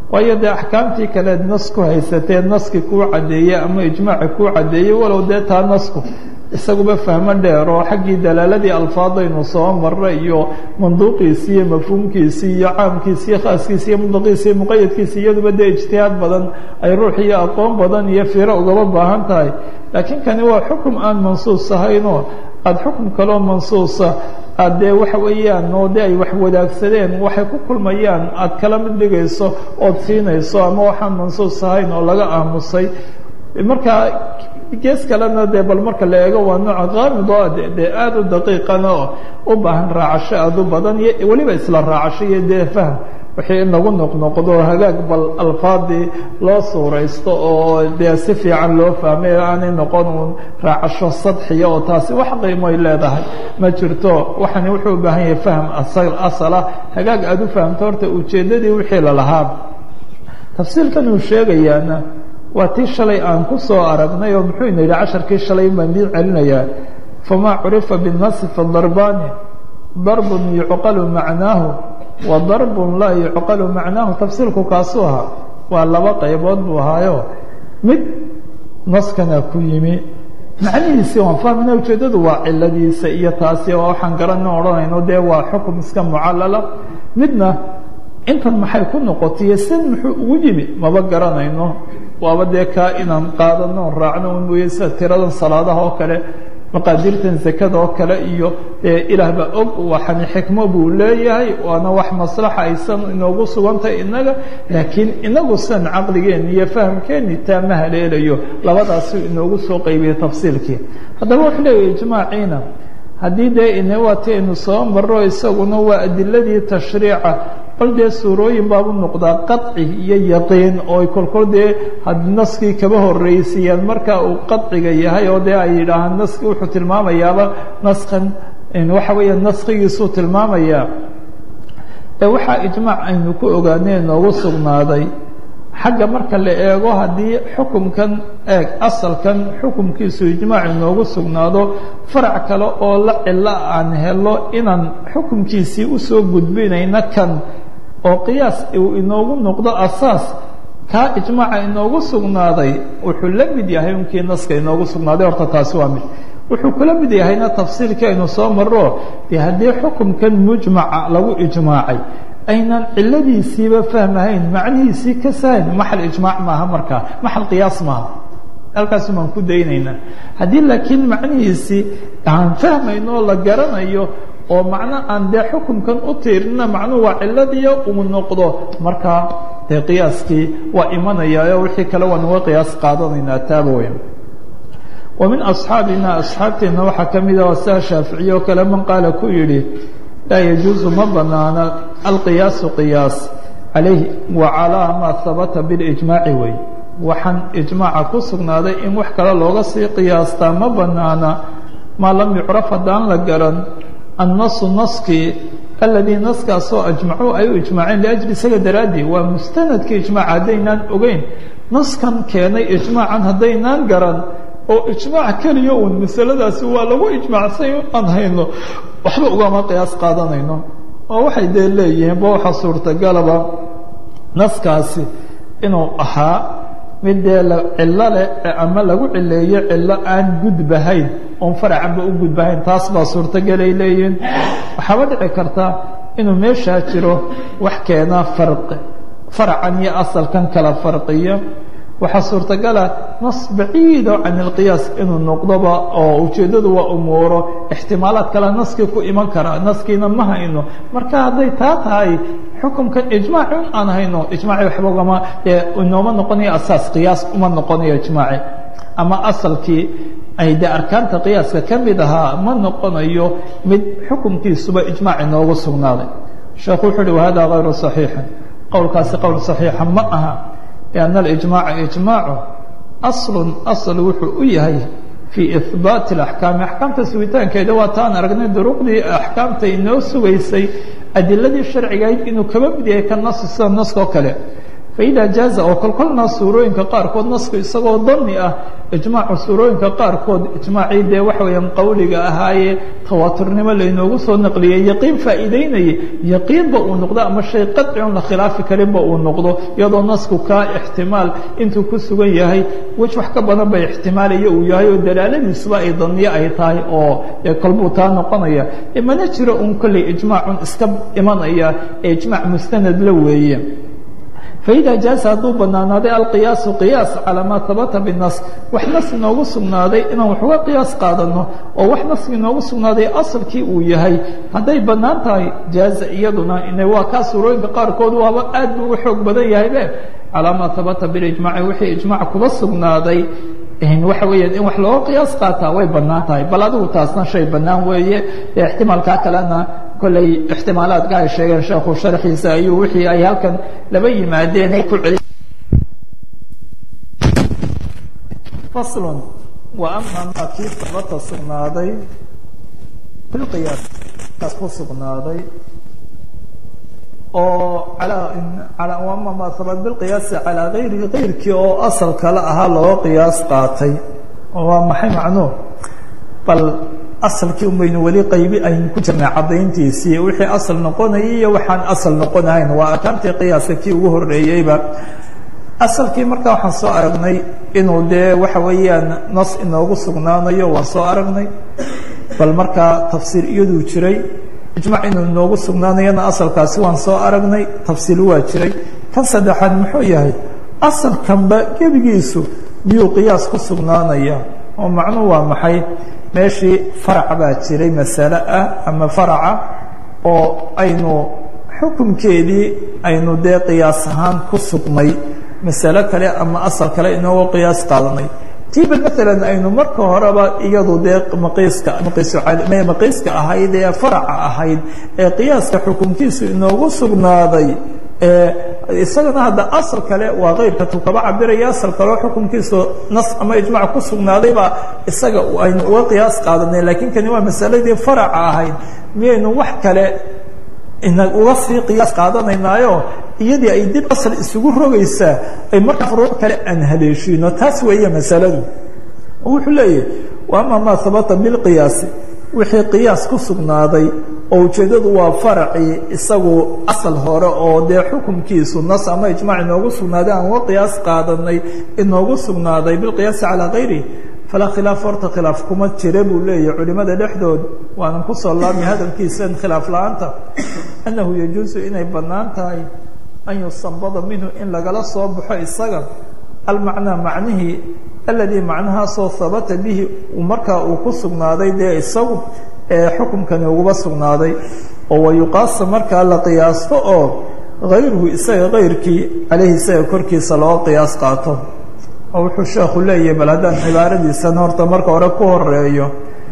waayo dee axkaamtii kaleed nas ku haysatee naski kuu caddeeyey ama ijmaaci kuu caddeeyey walow dee taa nasku isaguba fahmo dheer oo xaggii dalaaladii alfaadaynu soo marray iyo manduuqiisii iyo mafhuumkiisii iyo caamkiisi iyo khaaskiisi iyo mudlaqiisi iyo muqayadkiisi iyaduba dee ijtihaad badan ay ruux iyo aqoon badan iyo fiiro ugaba baahan tahay laakiin kani waa xukum aan mansuus ahaynoo aada xukum kaloo mansuusa aad dee waxa weeyaan oo de ay wax wadaagsadeen waxay ku kulmayaan aada kala mid dhigayso ood siinayso ama waxaan mansuus ahayn oo laga aamusay marka gees kalena dee bal marka la eego waa nooca qaamid oo de dee aada u daqiiqana oo u baahan raacasho aada u badan iyo weliba isla raacasho iyo dee fahm wixii in lagu noqnoqdo hagaag bal alfaadii loo suuraysto oo dee si fiican loo fahmay aanay noqon uun raacasho sadxiya oo taasi wax qiimoy leedahay ma jirto waxani wuxuu u baahan yahay fahm asala hagaag aada u fahamto horta ujeeddadii wixii lalahaa tafsiilkan uu sheegayaana waa tii shalay aan ku soo aragnay oo muxuu ina yidhi casharkii shalay baan diin celinayaa famaa curifa binnasi fadarbaani darbun yucqalu macnaahu wa darbun laa yucqalu macnaahu tafsiilku kaasuu ahaa waa laba qaybood buu ahaayo mid naskana ku yimi macnihiisii waan fahmina ujeeddadu waa ciladiisa iyo taasi oo waxaan garana odhanayno dee waa xukum iska mucallala midna intan maxay ku noqotay san muxuu ugu yimi maba garanayno waaba dee kaa inaan qaadano raacno un mooye sida tiradan salaadaha oo kale maqaadirtan zakada oo kale iyo dee ilaahba og waxani xikmo buu leeyahay waana wax maslaxa aysan inoogu sugantay innaga laakiin inagu sidan caqligeenni iyo fahamkeenni taa ma haleelayo labadaasi inoogu soo qaybiya tafsiilkii haddaba wuxuu leeyahy ijmaaciina haddii dee inawati aynu soo maro isaguna waa adiladii tashriica bal dee suurooyin baabu noqdaa qaci iyo yaqiin oo ay kolkol dee naskii kaba horreysiiyaan marka uu qaciga yahay oo dee ay yidhaahaan naski wuxuu tilmaamayaaba naskan waxa weeya naskigiisuu tilmaamayaa ee waxaa ijmaac aynu ku ogaanay noogu sugnaaday xagga marka la eego haddii xukumkan eeg asalkan xukumkiisu ijmaac inoogu sugnaado farac kale oo la cilo aan helo inaan xukumkiisii usoo gudbinayna kan oo qiyaas uu inoogu noqdo asaas kaa ijmaaca inoogu sugnaaday wuxuu la mid yahay unkii naska inoogu sugnaaday horta taasi waa mid wuxuu kula mid yahayna tafsiirkii aynu soo maro dee haddii xukumkan mujmaca lagu ijmaacay aynan ciladiisiiba fahmahayn macnihiisii ka sahayn maxal ijmaac maaha markaa maxal qiyaas maaha halkaasi baan ku daynaynaa haddii laakiin macnihiisii aan fahmayno oo la garanayo oo macno aan dee xukumkan u tiirina macnuhu waa ciladiiyo uu noqdo markaa dee qiyaaskii waa imanayaayo wixii kale waan uga qiyaas qaadanaynaa taaba weyn wa min asxaabina asxaabteenna waxaa ka mid ah saa shaaficiye oo kale man qaala ku yidhi laa yajuusu ma banaana alqiyaasu qiyaas calayh wa calaa maa habata bilijmaaci wey waxaan ijmaaca ku sugnaaday in wax kale looga sii qiyaastaa ma banaana maa lam yucraf haddaan la garan annasu naskii aladii naskaasoo ajmacuu ay u ijmaaceen liajli isaga daraaddii waa mustanadkii ijmaaca haddaynaan ogeyn naskan keenay ijmaacan haddaynaan garan oo ijmaac keliya uun masaladaasi waa lagu ijmaacsay aan hayno waxba ugama qiyaas qaadanayno oo waxay dee leeyihiin ba waxaa suurtagalaba naskaasi inuu ahaa mid dee cillo leh ama lagu cileeyo cillo aan gudbahayn oon faracanba u gudbahayn taas baa suurtagalay leeyihiin waxaaba dhici karta inuu meeshaa jiro wax keenaa farqi faracan iyo asalkan kala farqiya waxaa suurtagala nas baciido can ilqiyaas inuu noqdoba oo ujeeddadu waa umuuro ixtimaalaad kale naskii ku iman karaa naskiina ma hayno marka hadday taa tahay xukumkan ijmaaci un aan hayno ijmaaci waxba ugama inooma noqonayo asaas qiyaas uma noqonayo ijmaaci ama asalkii ay dee arkaanta qiyaaska ka mid ahaa ma noqonayo mid xukumkiisuba ijmaac inoogu sugnaaday sheekhu wuxuu uhi wahada hayru صaxiixin qowlkaasi qowl صaxiixa ma aha لأن الإجماع إجماع أصل أصل wuxuu u yahay في إثباaت الأحكاaم أحكاaمta sugitaankeeda waa taan aragnay duruqdii أحكاaمta inoo sugaysay adiladii شharcigayd inuu kaba mid yahay ka nas sida naskoo kale faida jaaza oo kolkolna suurooyinka qaarkood nasku isagoo dani ah ijmaacu suurooyinka qaarkood ijmaacii dee waxa weeyaan qawliga ahaayee tawaaturnimo laynoogu soo naqliyey yaqiin faa'iideynayay yaqiinba uu noqdo ama shay qadci on la khilaafi karinba uu noqdo iyadoo nasku kaa ixtimaal intuu ku sugan yahay wej wax ka badan ba ixtimaalaya uu yahay oo dalaaladiisuba ay daniyo ay tahay oo kolbuu taa noqonaya mana jiro un kolley ijmaacun iska imanaya ee ijmaac mustanad la weeye faida jaaza hadduu banaanaaday alqiyaasu qiyaas calaa maa habata binas wax nas inoogu sugnaaday inaan wax uga qiyaas qaadano oo wax naski inoogu sugnaaday asalkii uu yahay hadday bannaan tahay jaaza iyaduna ina waa kaa suurooyinka qaarkood waaba aad buu uga xoog badan yahaybe calaa maa habata bilijmaaci wixii ijmaac kuba sugnaaday waxa weeyaan in wax looga qiyaas qaataa way bannaan tahay bal adigu taasna shay bannaan weeye ee ixtimaalkaa kalena kolley ixtimaalaadka ay sheegeen sheekhu sharxiisa ayuu wixii ay halkan laba yimaadeen ay ku celi faslun wa ama maa kii sabata sugnaaday filqiyaas kaas ku sugnaaday oo alaa ama maa habat bilqiyaasi calaa gayrihi gayrkii oo asal kale ahaa looga qiyaas qaatay oo waa maxay macnuhu bal asalkii un baynu weli qaybi aynu ku jirnay caddayntiisii wixii asal noqonayay iyo waxaan asal noqonahayn waa arkaantii qiyaaska kii ugu horreeyeyba asalkii markaa waxaan soo aragnay inuu dee waxa weeyaan nas inoogu sugnaanayo waan soo aragnay bal markaa tafsiir iyaduu jiray ijmac inuu inoogu sugnaanayana asalkaasi waan soo aragnay tafsiil waa jiray kan saddexaad muxuu yahay asalkanba gebigiisu miyuu qiyaas ku sugnaanaya oo macnuhu waa maxay meeshii farac baa jiray masale ah ama faraca oo aynu xukunkeedii aynu dee qiyaas ahaan ku sugnay masale kale ama asal kale inooga qiyaas qaadanay tiiba maalan aynu marka horeba iyadu dee maqiiska maqiiska ahayd ee faraca ahayd ee qiyaaska xukunkiisu inoogu sugnaaday isagana hadda asal kale waa keyrka tu kaba cabiraya asal kaleo xukunkiisu nas ama ijmac ku sugnaadaybaa isaga aynu uga qiyaas qaadanay lakiin kani waa masaladii faraca ahayd miyaynu wax kale ina uga sii qiyaas qaadanaynaayo iyadii ay dib asal isugu rogaysaa ay markaa furuuc kale aan haleeshiino taas weeye masaladu wuxuu leeyahy ama maa habata bilqiyaasi wixii qiyaas ku sugnaaday oo ujeeddadu waa faracii isagu asal hore oo dee xukunkiisu nas ama ijmac inoogu sugnaaday aan uga qiyaas qaadanay inoogu sugnaaday bilqiyaasi calaa kayrihi falaa khilaaf horta khilaaf kuma jira buu leeyahy culimada dhexdood waanan kusoo laabmi hadalkiisan khilaaf la-aanta annahu yajuusu inay bannaan tahay an yusanbada minhu in lagala soo baxo isaga almacnaa macnihii aladii macnahaasoo habata bihi markaa uu ku sugnaaday dee isagu ee xukumkani uguba sugnaaday oo wayuqaasa markaa la qiyaasto oo hayruhu isaga kayrkii caleyhi isaga korkiisa loo qiyaas qaato oo wuxuu sheekhu leeyahay bal haddaan cibaaradiisan horta marka hore ku horeeyo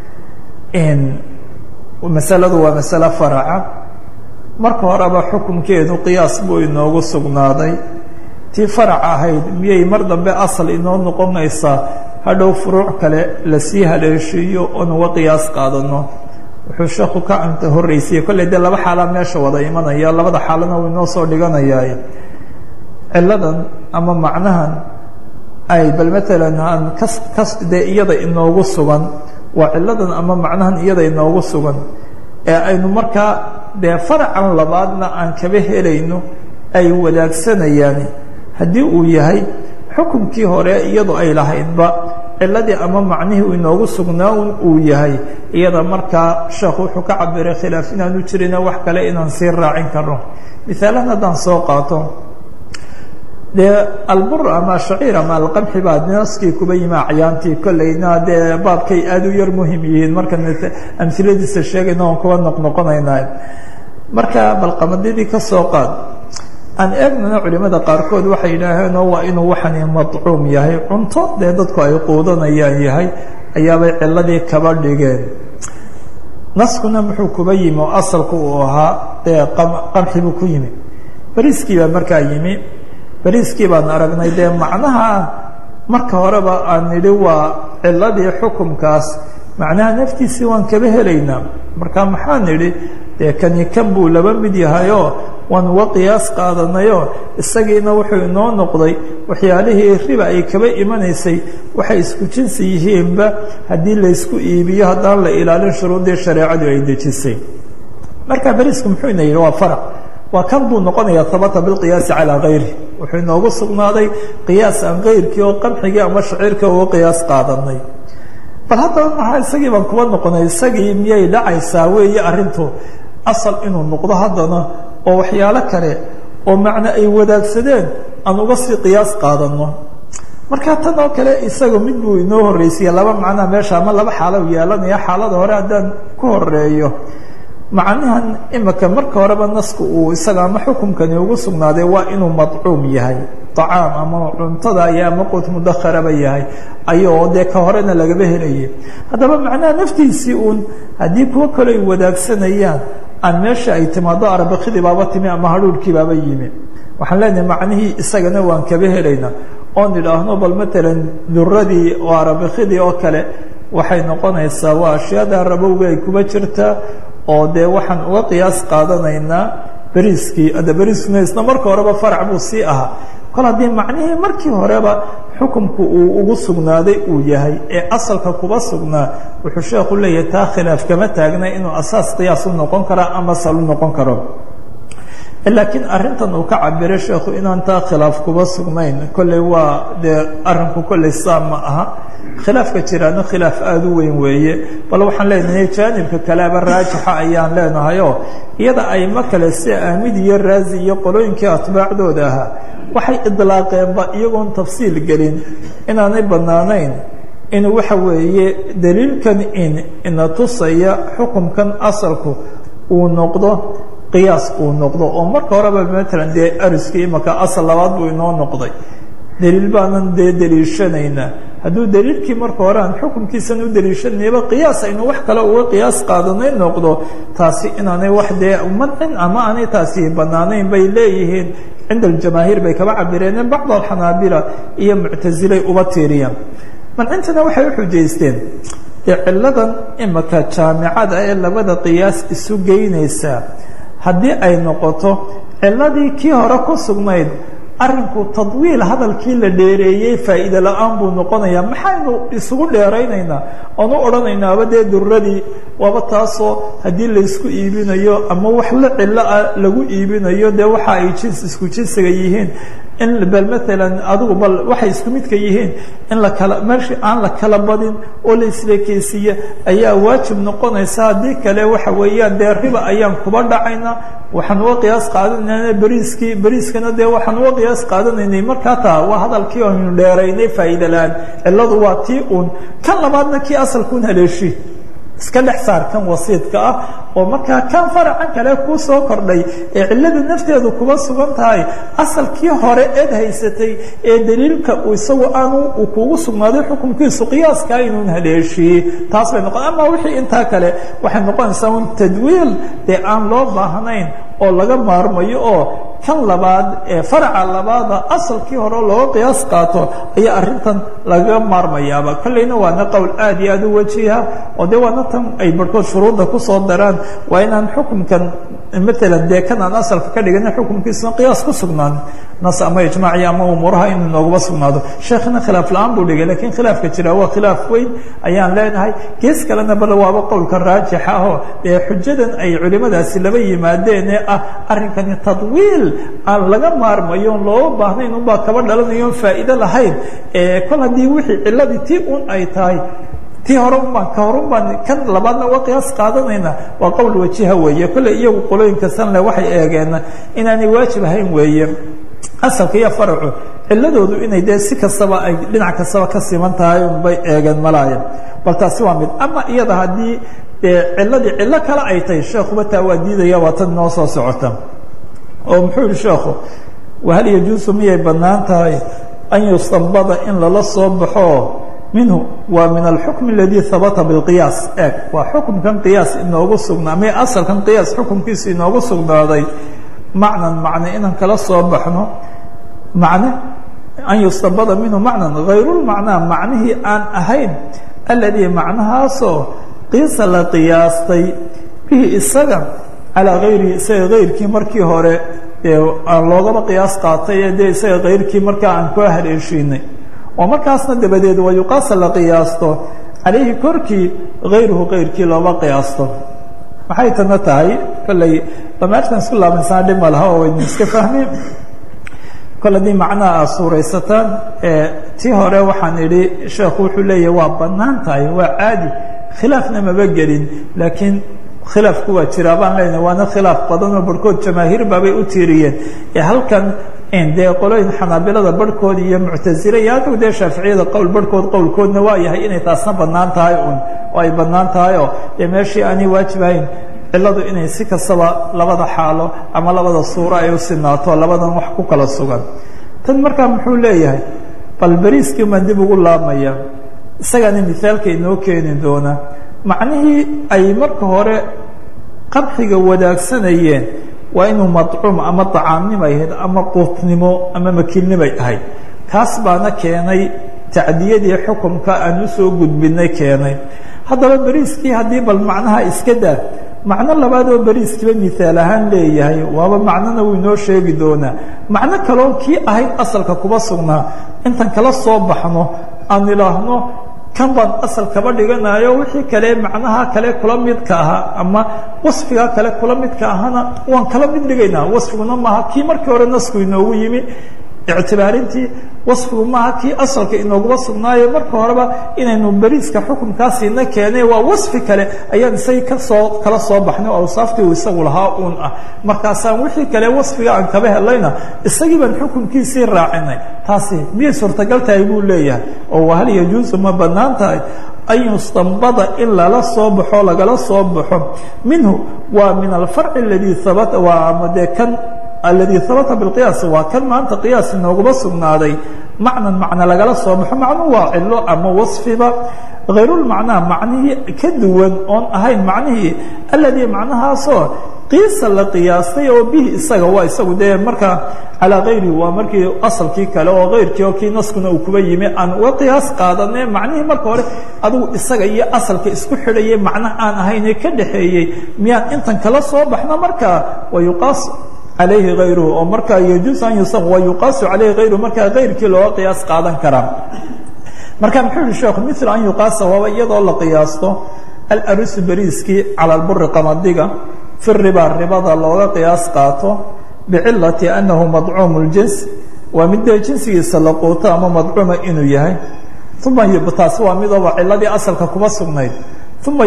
masaladu waa masale faraca marka horeba xukunkeedu qiyaas buu inoogu sugnaaday tii farac ahayd miyay mar dambe asal inoo noqonaysaa hadhow furuuc kale lasii haleeshiiyo oon uga qiyaas qaadano wuxuu sheekhu ka anta horreysiyey kolley dee laba xaalaa meesha wada imanaya labada xaalana wuu inoo soo dhiganayaa ciladan ama macnahan ay bal maalan aan kas kas dee iyada inoogu sugan waa ciladan ama macnahan iyada inoogu sugan ee aynu markaa dee faracan labaadna aan kaba helayno ay wadaagsanayaan haddii uu yahay xukunkii hore iyadu ay lahaydba ciladii ama macnihii uu inoogu sugnaan uu yahay iyada markaa sheekhu wuxuu ka cabiray khilaaf inaanu jirina wax kale inaan sii raacin karno misaalan haddaan soo qaato dee albur ama shaciir ama alqamxi baa naskii kuba yimi acyaantii kolleyna dee baabkay aada u yar muhim yihiin markaan amhiladiisa sheegayna oon kuba noqnoqonaynaa marka balqamadidii ka soo qaad aan eegnana culimada qaarkood waxay yidhaaheenoo waa inuu waxani madcuum yahay cunto dee dadku ay quudanayaan yahay ayaabay ciladii kaba dhigeen naskuna muxuu kuba yimi oo asalku uu ahaa dee qamxi buu ku yimi bariiskii baa markaa yimi bariiskii baan aragnay dee macnaha marka horeba aan nidhi waa ciladii xukumkaas macnaha naftiisii waan kaba helaynaa marka maxaa nidhi dee kani kan buu laba mid yahayoo waan uga qiyaas qaadanayoo isagiina wuxuu inoo noqday waxyaalihii riba ay kaba imanaysay waxay isku jinsi yihiinba haddii laysku iibiyo haddaan la ilaalin shuruuddii shareecadu ay dejisay marka beriisku muxuu ina yidhi waa farac waa kan buu noqonayaa habata bilqiyaasi calaa kayri wuxuu inoogu sugnaaday qiyaas aan kayrkii oo qamxigii ama shaciirkii uga qiyaas qaadanay bal haddaba maxaa isagii baan kuba noqonay isagii miyay dhacaysaa weeye arrintu asal inuu noqdo haddana oo waxyaalo kale oo macno ay wadaagsadeen aan uga sii qiyaas qaadanno marka tan oo kale isaga mid buu inoo horreysiya laba macnaa meesha ama laba xaalo u yeelanaya xaalada hore haddaan ku horeeyo macnahan imika marka horeba nasku uu isaga ama xukumkani ugu sugnaaday waa inuu madcuum yahay acaam ama cuntada iyo ama quut mudakharaba yahay ayoo dee ka horena lagaba helayay haddaba macnaha naftiisii uun haddii kuwo kale ay wadaagsanayaan aan meesha ay timaado arabakidii baaba timi ama hadhuurhkii baaba yimi waxaan leenahay macnihii isagana waan kaba helaynaa oon idhaahno bal matalan duradii oo arabakidii oo kale waxay noqonaysaa waa ashyaada rabowga ay kuba jirtaa oo dee waxaan uga qiyaas qaadanaynaa beriiskii ada beriiskuna isna marka horeba farac buu sii ahaa kol haddii macnihii markii horeba xukumku uu ugu sugnaaday uu yahay ee asalka kuba sugnaa wuxuu sheekhu leeyahay taa khilaaf kama taagna inuu asaas qiyaas u noqon kara ama sal u noqon karo laakiin arrintan uu ka cabiray sheekhu inaan taa khilaaf kuba sugnayn kolley waa dee arrinku kolley saa ma aha khilaafka jiraano khilaaf aada u weyn weeye bal waxaan leenahay jaanibka kaleaba raajixa ayaan leenahayoo iyada aymo kale si aamid iyo raazi iyo qolooyinkii atbaacdooda ahaa waxay idlaaqeenba iyagoon tafsiil gelin inaanay bannaanayn in waxa weeye daliilkan in ina tusaya xukumkan asalku uu noqdo qiyaas uu noqdo oo marka horeba matalan dee ariskii imaka asal labaad buu inoo noqday daliil baanan dee daliishanaynaa hadduu daliilkii marka hore aan xukunkiisan u daliishanayba qiyaas aynu wax kale uga qiyaas qaadanay noqdo taasi inaanay wax dee mancin ama aanay taasi bannaanayn bay leeyihiin cinda aljamaahiir bay kaba cabireen bacd alxanaabila iyo muctasilay uba tiiriyaan mancintana waxay u xujaysteen dee ciladan imaka jaamicada ee labada qiyaas isu geynaysaa haddii ay noqoto ciladii kii hore ku sugnayd arrinku tadwiil hadalkii la dheereeyey faa'iide la-aan buu noqonayaa maxaynu isugu dheeraynaynaa oon u odhanaynaaba dee duradii waaba taasoo haddii laysku iibinayo ama wax la cilo ah lagu iibinayo dee waxa ay jins isku jinsiga yihiin in bal maalan adigu bal waxay isku midka yihiin in la kala meesha aan la kala badin oo la isleekeysiiya ayaa waajib noqonaysa haddii kale waxa weeyaan dee riba ayaan kuba dhacaynaa waxaan uga qiyaas qaadanayna beriiskii beriiskana dee waxaan uga qiyaas qaadanaynay markaa taa waa hadalkii aynu dheeraynay faa'iida la-aan cilladu waa tii uun kan labaadna kii asalkuun haleeshi iska dhex saar kan wasiidka ah oo markaa kan faracan kale kuu soo kordhay ee cilladu nafteedu kuba sugan tahay asalkii hore eed haysatay ee daliilka isagu aanu uu kugu sugnaaday xukunkiisu qiyaaska inuun haleeshiyey taas bay noqon ama wixii intaa kale waxay noqonaysaa un tadwiil dee aan loo baahnayn oo laga maarmayo oo kan labaad ee faraca labaada asalkii hore looga qiyaas qaato ayaa arrintan lagaga maarmayaaba kolleyna waana qowl aad iyo aad u wajiha oo dee waana tan ay barhkood shuruudda kusoo daraan waa inaan xukunkan matalan dee kan aan asalka ka dhigana xukunkiisuna qiyaas ku sugnaan nas ama ijmaaci ama umuuraha inuu nooguma sugnaado sheekhna khilaaf la-aan buu dhigay lakiin khilaafka jira waa khilaaf weyn ayaan leenahay gees kalena bal waaba qowlka raajixa ahoo dee xujadan ay culimadaasi laba yimaadeen ee ah arrinkani tadwiil aan laga maarmayo on looga baahnayn unbaa kaba dhalanayo faa'iide lahayn kol haddii wixii ciladii tii un ay tahay tii hore unbaan ka hore unbaan kan labaadna uga qiyaas qaadanayna waa qowl wajiha weeye kolley iyagu qolooyinka sanle waxay eegeen inaanay waajib ahayn weeye asalka iyo faracu ciladoodu inay dee si kastaba ay dhinac kastaba ka siman tahay unbay eegeen malaaya bal taasi waa mid ama iyada haddii dee ciladii cilo kale ay tahay sheekuba taa waa diidaya waa tan noo soo socota oo muxuu yihi sheekhu wahal yajuusu miyay bannaan tahay an yustambada in lala soo baxo minhu waa min alxukm اladii habata biاlqiyaas eeg waa xukumkan qiyaas inoogu sugnaa mi asalkan qiyaas xukumkiisa inoogu sugnaaday macnan macne inaan kala soo baxno macne an yustambada minhu macnan hayrulmacnaa macnihii aan ahayn aladii macnahaasoo qiisa la qiyaastay bihi isaga calaa hayri isaga hayrkii markii hore aan loogaba qiyaas qaatay ee dee isaga hayrkii markaa aan kua haleeshiinay oo markaasna dabadeed waa yuqaasa la qiyaasto calayhi korkii hayruhu kayrkii looba qiyaasto maxay tana tahay kolley damaartan isku laabansaa dhib ma laha oo waynu iska fahmeen kol haddii macnaha aad suuraysataan tii hore waxaan idhi sheekhu wuxuu leeyahy waa bannaan tahay waa caadi khilaafna maba gelin laakiin khilaafku waa jiraa baan leenahay waana khilaaf badan oo barhkood jamaahiir baabay u tiiriyeen ee halkan dee qolooyin xanaabilada barhkood iyo muctasile iyo halka dee shaaficiyada qowl barhkood qowlkoodna waa yahay inay taasna bannaan tahay un oo ay bannaan tahay oo dee meeshii aanay waajibahayn cilladu inay si kastaba labada xaalo ama labada suuro ay u sinaato labadan wax ku kala sugan tan markaa muxuu leeyahay bal beriiskii maan dib ugu laabmaya isagaana mithaalka inoo keeni doona macnihii ay marka hore qabxiga wadaagsanayeen waa inuu madcuum ama dacaamnimay ahayd ama quutnimo ama makiilnimay ahayd kaas baana keenay tacdiyadii xukumka aan u soo gudbinay keenay haddaba beriiskii haddii bal macnaha iska daa macno labaad oo beriiskiiba mihaal ahaan leeyahay waaba macnona wuu inoo sheegi doonaa macno kaloo kii ahayd asalka kuba sugnaa intan kala soo baxno aan idhaahno kan baan asal kaba dhiganayo wixii kale macnaha kale kula midka ahaa ama wasfiga kale kula midka ahana waan kala mid dhigaynaa wasfiguna maaha kii markii hore nasku inoogu yimi ictibaarintii wasfigu maaha kii asalka inooguma sugnaayo marka horeba inaynu beriiska xukunkaasiina keenay waa wasfi kale ayaan isagii kasoo kala soo baxnay oo awsaaftii uu isagu lahaa uun ah markaasaan wixii kale wasfiga aan kaba helayna isagii baan xukunkiisii raacinay taasi miyay suurtagal tahay buu leeyahay oo hal yajuusu ma bannaan tahay an yustambada in lala soo baxo lagala soo baxo minhu waa min alfarci aladii habata waa ama dee kan aladii habata biqiyaas waa kan maanta qiyaas inooguma sugnaaday macnan macna lagala soo baxo macnu waa cilo ama wasfiba hayrulmacnaa macnihii ka duwan oon ahayn macnihii aladii macnahaasoo qiisa la qiyaastay oo bihi isaga waa isagu dee markaa calaa hayri waa markii asalkii kale oo hayrkii oo kii naskuna uu kuba yimi aan uga qiyaas qaadane macnihii marka hore adigu isaga iyo asalka isku xidhayay macno aan ahaynee ka dhaxeeyey miyaan intan kala soo baxno markaa wa yuqaas alayhi hayruhu oo markaa yajuus an yusam wa yuqaasu calayhi hayruhu markaa hayrkii looga qiyaas qaadan karaa marka muxuu yihi sheekhu mil an yuqaasa waaba iyadoo la qiyaasto alarusu beriiskii cala alburi qamadiga fi riba ribada looga qiyaas qaato bicilati anahu madcuumu ljins waa mid dee jinsigiisa la quuto ama madcuuma inuu yahay uma taasi waa midooba ciladii asalka kuba sugnayd uma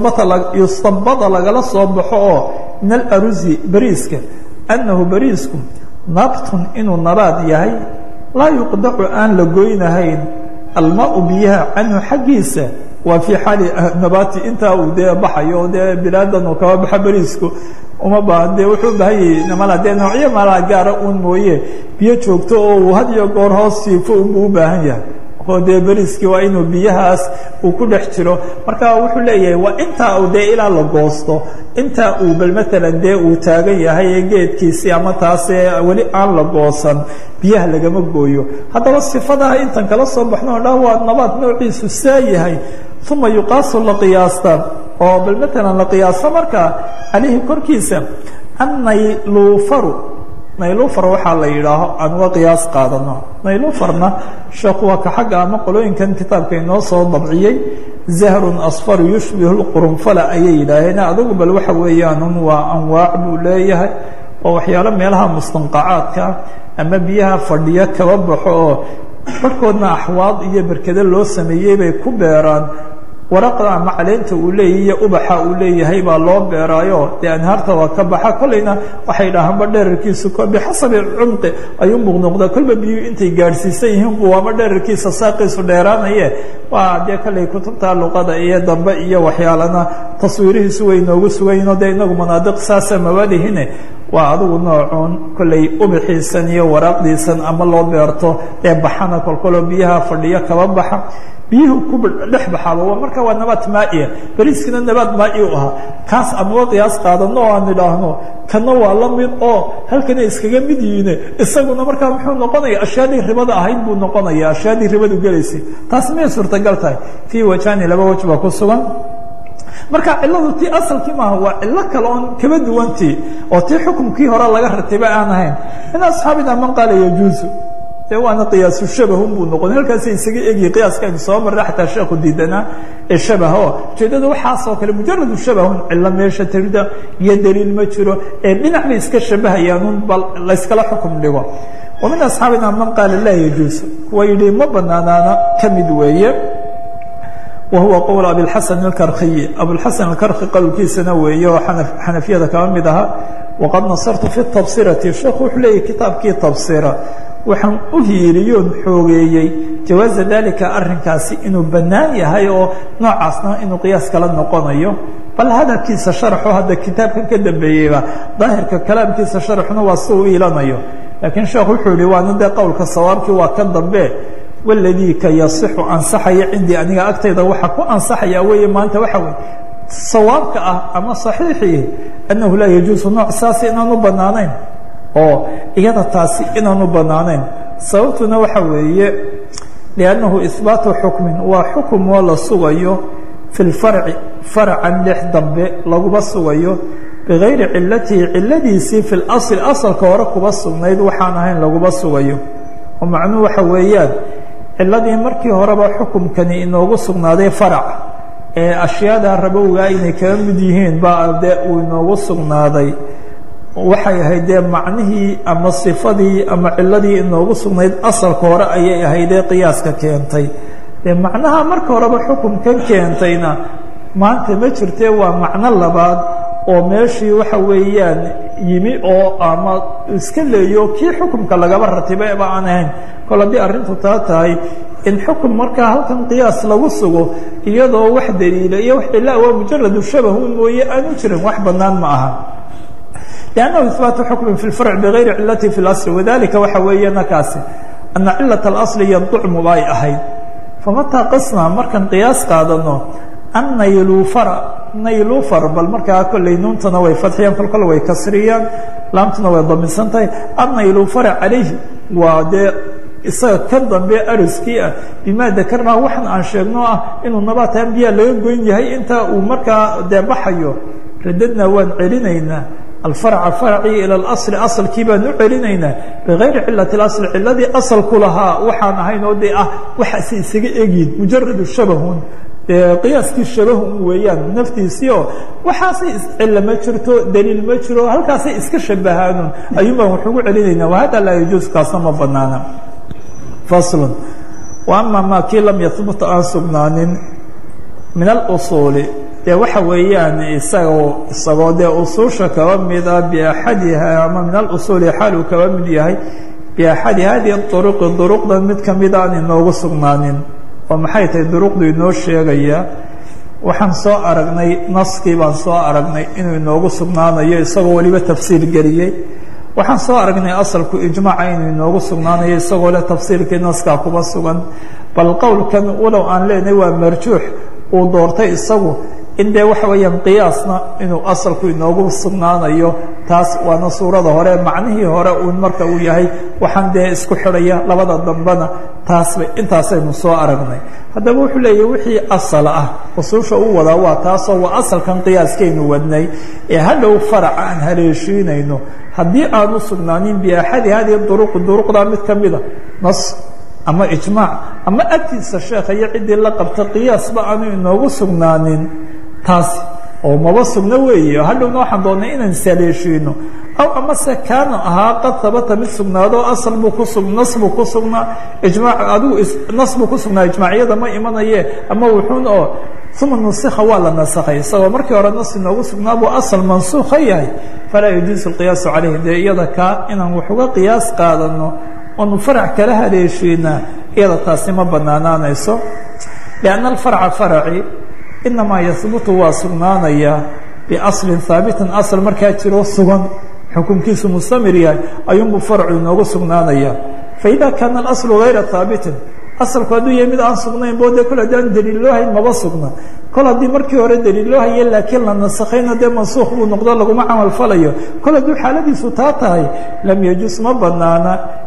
yustambada lagala soo baxo oo min alarusi beriiska annahu beriisku nabtun inuu nabaad yahay laa yuqdacu aan la goynahayn almaau biyaha canhu xaggiisa waa fii xaali nabaati intaa uu dee baxayo dee bilaadan uu kaba baxa beriisku uma baahan dee wuxuu baahan yahay mala dee noocyo malaa gaara uun mooye biyo joogto oo uu had iyo goor hoos siifo unbuu u baahan yahay oo dee beriskii waa inuu biyahaas uu ku dhex jiro marka wuxuu leeyahay waa intaa uu dee ilaa la goosto intaa uu bal maalan dee uu taagan yahay ee geedkiisii ama taasee weli aan la goosan biyaha lagama gooyo haddaba sifadaha intan kala soo baxno o dhan waa nabaad noociisu saa yahay uma yuqaasu la qiyaasta oo bal maalan la qiyaasto markaa calayhi korkiisa annayluufaru naylufar waxaa la yidhaaho aan uga qiyaas qaadano naylufarna sheekhu waa ka xagga ama qolooyinkan kitaabka inoo soo dabciyey zahrun asfaru yushbihu lqurunfala ayay yidhaaheen adigu bal waxa weeyaanun waa anwaac buu leeyahay oo waxyaalo meelaha mustanqacaadka ama biyaha fadhiyo kaba baxo oo barhkoodna axwaad iyo berkado loo sameeyey bay ku beeraan waraqda ama caleenta uu leeyahy iyo ubaxa uu leeyahay baa loo beeraayo dee anhaarta waa ka baxa kolleyna waxay dhahaanba dherarkiisu bixasabi cumqi ayuu muuqnoqdaa kolba biyuu intay gaadhsiisan yihiin bu waaba dherarkiisa saaqiisu dheeraanaye waa dee kolley kutubta luqada iyo dambe iyo waxyaalana taswiirihiisu way noogu sugayihinoo dee inagu manaadiq saasa mabadihine waa adigu noocuun kolley ubaxiisan iyo waraaqdiisan ama loo beerto ee baxana kolkoloo biyaha fadhiyo kaba baxa biyuhu ku dhex baxaaba marka waa nabaad maaia beriiskina nabaad maai u ahaa kaas aan uga qiyaas qaadano oo aan idhaahno kana waa la mid oo halkana iskaga mid yihiine isaguna markaa muxuu noqonaya ashyaadii ribada ahayd buu noqonaya ashyaadii ribadu gelaysay taas miyay suurtagal tahay fii wajhani laba waj baa ku sugan marka ciladu tii asalkii maaha waa cilo kale oon kaba duwantii oo tii xukumkii hore laga ratibay aan ahayn min asxaabina man qaala yajuusu de waana qiyaasu shabahun buu noqon halkaasa isaga egyi qiyaaskaynu soo marra xataa sheekhu diidanaa ee shabaha o ujeedada waxaasoo kale mujaradu shabahun cilo meesha tirida iyo daliil ma jiro ee dhinac bay iska shabahayaanun bal layskala xukum dhigo wa min asxaabina man qaala laa yajuusu kuwa yidhi ma banaanaana ka mid weeye wa huwa qowl abiاlxasan اkarkiyi abulxasan akarki qowlkiisana weeye oo xanafiyada kaba mid ahaa waqad nasartu fi tabsirati sheekhu wuxuu leeyahy kitaabkii tabsira waxaan u hiiriyoon xoogeeyey jawaaza dalika arrinkaasi inuu bannaan yahay oo noocaasna inuu qiyaas kala noqonayo bal hadalkiisa sharaxo hadda kitaabkan ka dambeeyeyba daahirka kalaamkiisa sharaxuna waa si u iilanayo laakiin sheekhu wuxuu yihi waana dee qowlka sawaabkii waa kan dambe waladii ka yasixu ansaxaya cindii aniga agtayda waxaa ku ansaxaya weeye maanta waxa weye sawaabka ah ama saxiixii annahu laa yajuusu nooc saasi inaanu bannaanayn oo iyada taasi inaanu bannaanayn sababtuna waxa weeye liannahu ihbaatu xukmin waa xukum oo la sugayo fi lfarci faracan dhex dambe laguba sugayo bigayri cilatihi ciladiisii fi lasli asalka hore kuba sugnayd waxaan ahayn laguba sugayo oo macnuhu waxa weeyaan ciladii markii horeba xukumkani inoogu sugnaaday farac ee ashyaada rabowgaa inay kaga mid yihiin baa dee uu inoogu sugnaaday waxay ahayd dee macnihii ama sifadii ama ciladii inoogu sugnayd asalka hore ayay ahaydee qiyaaska keentay dee macnaha marka horeba xukumkan keentayna maanta ma jirtee waa macno labaad oo meeshii waxa weeyaan yimi oo ama iska leeyo kii xukumka lagaba ratibaba aan ahayn kol haddii arrintu taa tahay in xukum markaa halkan qiyaas lagu sugo iyadoo wax daliila iyo wax cilaa waa mujaradu shabahun mooye aanu jirin wax bannaan ma aha لأnنه إثباaت حكم في الفرع بغayri ciلaة في الأصل وذلika waxa weeye nakaasi أنa cilaة الأصل ينطcmu bay ahayd فمتىa qصna markan قiyaas qaadano أن naylufr naylufr bal markaa kolley nuuntana way fadxiyaan kol kol way kasriyaan laamtuna way daminsan tahay الnaylufr عalayhi waa dee isaga ka dambe ariskii ah bima dakarnaa waxan aan sheegno ah inuu nabaat ambiya laga goyn yahay inta uu markaa dee baxayo radadna waan celinaynaa alfarca farcii ila اlasli asalkii baan u celinaynaa bigayri cilati اasl ciladii asalku lahaa waxaan ahayn oo dee ah waxaase isaga egyin mujaradu shabahun dee qiyaaskii shabahun weeyaan naftiisii oo waxaasay iscilla ma jirto daliil ma jiro halkaasay iska shabahaanun ayuun baan wax ugu celinaynaa wahada laa yajuus kaasna ma banaana faslu wa ama ma kii lam yahbut aan sugnaanin min alusuuli dee waxa weeyaan isagoo isagoo dee usuusha kaba mida biaxadiha ama min alusuuli xaal uu kaba mid yahay biaxadi hadihi duruqi duruqdan mid kamida aan inoogu sugnaanin oo maxay tahay duruqdu inoo sheegaya waxaan soo aragnay naskii baan soo aragnay inuu inoogu sugnaanayo isagoo weliba tafsiir geliyey waxaan soo aragnay asalku ijmaaca inuu inoogu sugnaanayo isagoo leh tafsiirkii naskaa kuba sugan bal qowlkan walow aan leenahay waa marjuux uu doortay isagu in dee waxa weeyaan qiyaasna inuu asalku inoogu sugnaanayo taas waana suurada hore macnihii hore uun marka uu yahay waxaan dee isku xidhaya labada dambena taasba intaasaynu soo aragnay haddaba wuxuu leeyahy wixii asal ah usuusha u wadaa waa taasoo waa asalkan qiyaaskaynu wadnay ee hadhow faraca aan haleeshiinayno haddii aanu sugnaanin biaxadi hadihi duruqi duruqda mid ka mida nas ama ijmaac ama agtiisa sheekha iyo ciddii la qabta qiyaasba aanu inoogu sugnaanin taasi oo maba sugno weeye hadhowna waxaan doonnay inaan saleeshiino aw amase kaana ahaa qad habata mid sugnaado asal buu ku sug nas buu ku sugnaa ijmaac adigu nas buu ku sugnaa ijmaacyada ma imanaye ama wuxuun oo uma nusikha waa la nasakhay isagoo markii hore nas inoogu sugnaa buu asal mansuukha yahay falaa yajuusu lqiyaasu calayhi dee iyada kaa inaan wax uga qiyaas qaadano oonu farac kala haleeshiinaa iyada taasi ma banaanaanayso lianna alfarca faraci inamaa yahbutu waa sugnaanayaa biaslin haabitin asal markaa jiroo sugan xukunkiisu mustamir yahay ayuunbuu farcu inoogu sugnaanayaa faida kaana alaslu gayra haabitin asalku hadduu yahay mid aan sugnayn bo dee kol haddii aan daliil loo hayn maba sugna kol haddii markii hore daliil loo haye laakiin la nasakhayna dee mansuukh buu noqdo laguma camal falayo kol hadduu xaaladiisu taa tahay lam yajuus ma banaana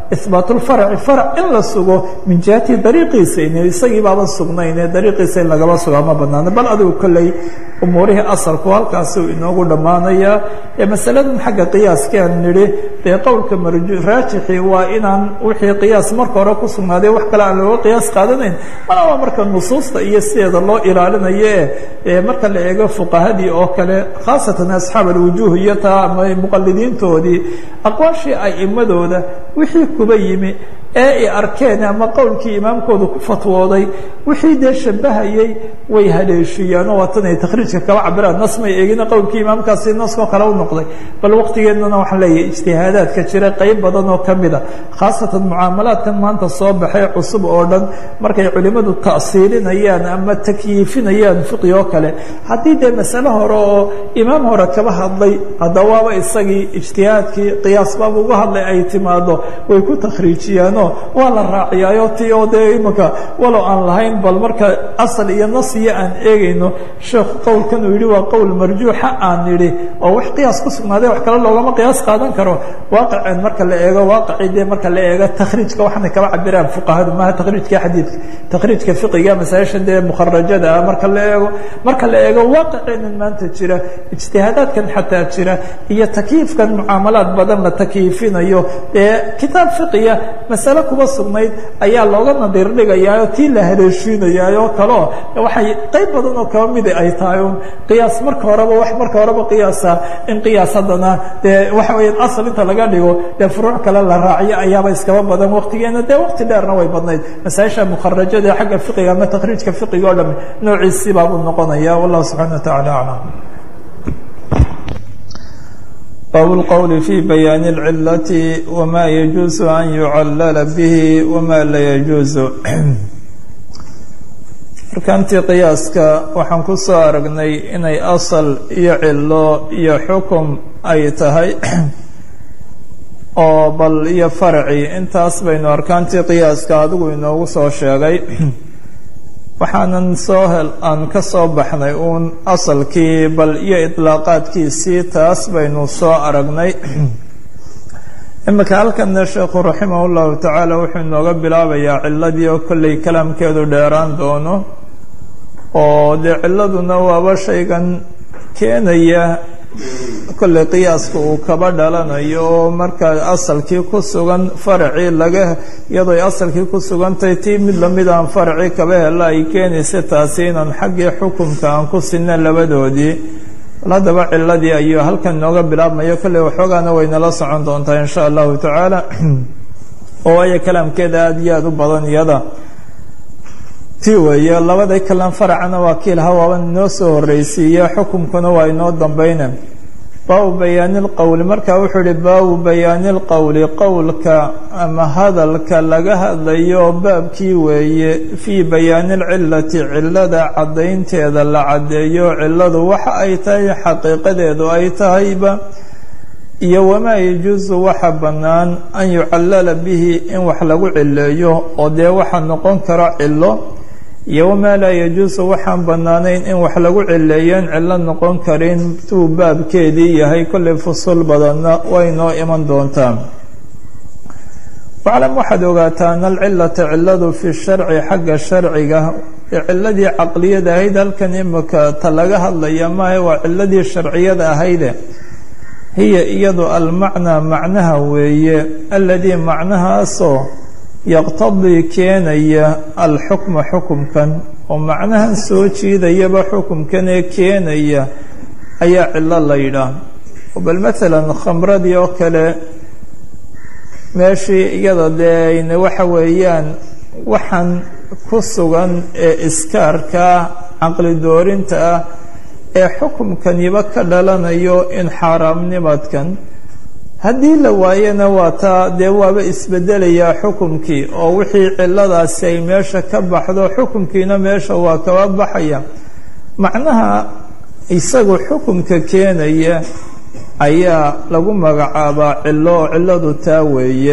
ihbaatulfarci farac in la sugo min jihati dariiqiisa in isagii baaba sugnayn ee dariiqiisa in lagaba sugaa ma banaano bal adigu kolley umuurihii asalku halkaasuu inoogu dhammaanayaa ee masaladan xagga qiyaaskiaan nidhi dee qowlka raajixi waa inaan wixii qiyaas marka hore ku sugnaaday wax kale aan looga qiyaas qaadanayn malaba marka nusuusta iyo sideeda loo ilaalinayo ee marka la eego fuqahadii oo kale khaasatan asxaab alwujuuh iyo taa ama muqalidiintoodii aqwaashii a'imadooda wixii kuba yimi ee ay arkeen ama qowlkii imaamkooda ku fatwooday wixii dee shabahayey way haleeshiiyaan oo waatanay takhriijka kaba cabiraan nas may eegina qowlkii imaamkaasi naskoo kale u noqday bal waqtigeednana waxaan leeyahay ijtihaadaadka jira qayb badan oo ka mida khaasatan mucaamalaadkan maanta soo baxay cusub oo dhan markay culimmadu ta'siilinayaan ama takyiifinayaan fiqi oo kale haddii dee masale hore oo imaam hore kaba hadlay haddawaaba isagii ijtihaadkii qiyaas baaba uga hadlay ay timaado way ku takhriijiyaan waa la raaciyaayo ti oo dee imanka walow aan lahayn bal marka asal iyo nas iyo aan eegayno sheekhu qowlkan uu yidhi waa qowl marjuuxa aan nidhi oo wax qiyaas ku sugnaaday wax kale loogama qiyaas qaadan karo waaqiceen marka la eego waaqicii dee marka la eego takhriijka waxaanay kaba cabiraan fuqahadu maaha takhriijka xadiidka takhriijka fiqiga masaa'ishan dee mukharajada ah marka la eego marka la eego waaqiceenan maanta jira ijtihaadaadkan xataa jira iyo takyiifkan mucaamalaad badan la takyiifinayo ee kitaab fiqiya masale kuba sugnayd ayaa looga nadiir dhigayaa oo tii la haleeshiinayaa oo kaleo waxay qayb badan oo kaba mida ay tahay un qiyaas marka horeba wax marka horeba qiyaasa in qiyaas haddana dee waxa weya asal inta laga dhigo dee furuuc kale la raaciyo ayaaba iskaba badan waqtigeena dee waqti dheerna way badnayd masaaisha mukharajada xagga fiqiga ama takhriijka fiqiga o dham noociisii baabuu noqonaya wallahu subxana wa tacala aclam bab اlqwl fi bayaan اlcilati wma yajuuز an yucallala bihi wma la yajuuzu arkaantii qiyaaska waxaan ku soo aragnay inay asal iyo cilo iyo xukum ay tahay oo bal iyo farci intaas baynu arkaantii qiyaaska adigu inoogu soo sheegay waxaanan soo hel aan ka soo baxnay uun asalkii bal iyo idlaaqaadkiisii taas baynu soo aragnay imika halkana sheekhu raximah llahu tacaala wuxuu inooga bilaabayaa ciladii oo kolley kalaamkeedu dheeraan doono oo dee ciladuna waaba shaygan keenaya kolley qiyaaska uu kaba dhalanayo oo markaa asalkii ku sugan faracii laga iyadooy asalkii ku sugantahay tii mid lamid aan faracii kaba hela ay keenaysa taasi inaan xaggii xukumka aan ku sinna labadoodii bal haddaba ciladii ayuu halkan inooga bilaabmayo kolley waxoogaana waynala socon doontaa insha allahu tacaala oo waayo kalaamkeeda aada iyo aada u badan iyada tii weeye labada kalan faracana waa kii lahaa waaba inoo soo horreysiiya xukumkuna waa inoo dambeyna baabu bayaani lqowli marka wuxuu ihi baabu bayaani lqowli qowlka ama hadalka laga hadlayo baabkii weeye fii bayaani lcilati cilada caddaynteeda la caddeeyo ciladu waxa ay tahay xaqiiqadeedu ay tahayba iyo wamaa yajuusu waxa bannaan an yucallala bihi in wax lagu cileeyo oo dee waxa noqon karo cilo iyo wamaa laa yajuusu waxaan bannaanayn in wax lagu cileeyeen cillo noqon karin tuu baabkeedii yahay kollay fusul badanna way noo iman doontaa waclam waxaad ogaataa ana alcilata ciladu fi sharci xagga sharciga ee ciladii caqliyada ahayd halkan imika ta laga hadlaya maaha waa ciladii sharciyada ahayde hiya iyadu almacnaa macnaha weeye aladii macnahaasoo yaqtadii keenaya alxukma xukumkan oo macnahan soo jiidayaba xukumkan ee keenaya ayaa cilo la yidhaah bal maalan khamradii oo kale meeshii iyada dee waxa weeyaan waxaan ku sugan ee iskaarkaa caqli doorinta ah ee xukumkaniba ka dhalanayo in xaaraamnimadkan haddii la waayana waa taa dee waaba isbedelayaa xukumkii oo wixii ciladaasi ay meesha ka baxdo xukumkiina meesha waa kaba baxaya macnaha isagu xukumka keenaya ayaa lagu magacaabaa cilo oo ciladu taa weeye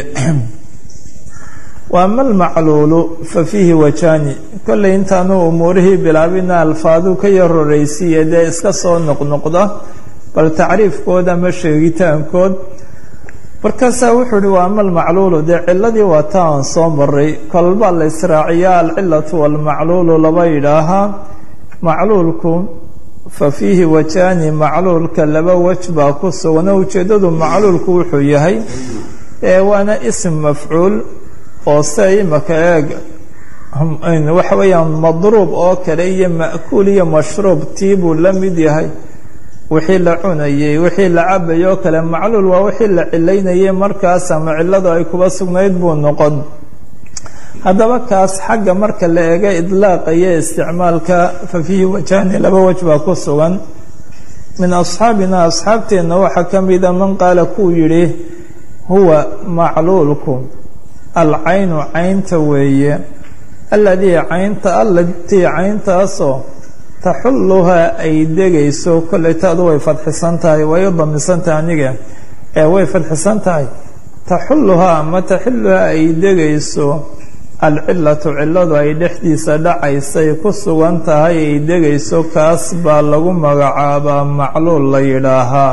wa ama almacluulu fa fiihi wajani kollay intaanu umuurihii bilaabina alfaadu ka yar horeysiiya dee iska soo noqnoqda bal tacriifkood ama sheegitaankood markaasaa wuxuu uhi waa ama almacluulu dee ciladii waa ta aan soo maray kolbaa la israaciyaa alcilatu walmacluulu laba yidhaahaa macluulku fa fiihi wajaani macluulka laba wej baa ku sugan oo ujeeddadu macluulku wuxuu yahay ee waana ism mafcuul oo se imaka eeg waxa weeyaan madruub oo kale iyo ma'kuul iyo mashruub tii buu la mid yahay wixii la cunayey wixii la cabayay oo kale macluul waa wixii la cilaynayay markaas ama cilladu ay kuba sugnayd buu noqon haddaba kaas xagga marka la eega idlaaqa iyo isticmaalka fa fiihi wajaani laba wej baa ku sugan min asxaabina asxaabteenna waxaa ka mida man qaala kuu yidhi huwa macluulku alcaynu caynta weeye alladii caynta allatii cayntaasoo taxulluhaa ay degayso kollay taadu way fadxisan tahay way u damisan tahay aniga ee way fadxisan tahay taxulluhaa ama taxilluhaa ay degayso alcilatu cilladu ay dhexdiisa dhacaysay ku sugan tahay ay degayso kaas baa lagu magacaabaa macluul la yidhaahaa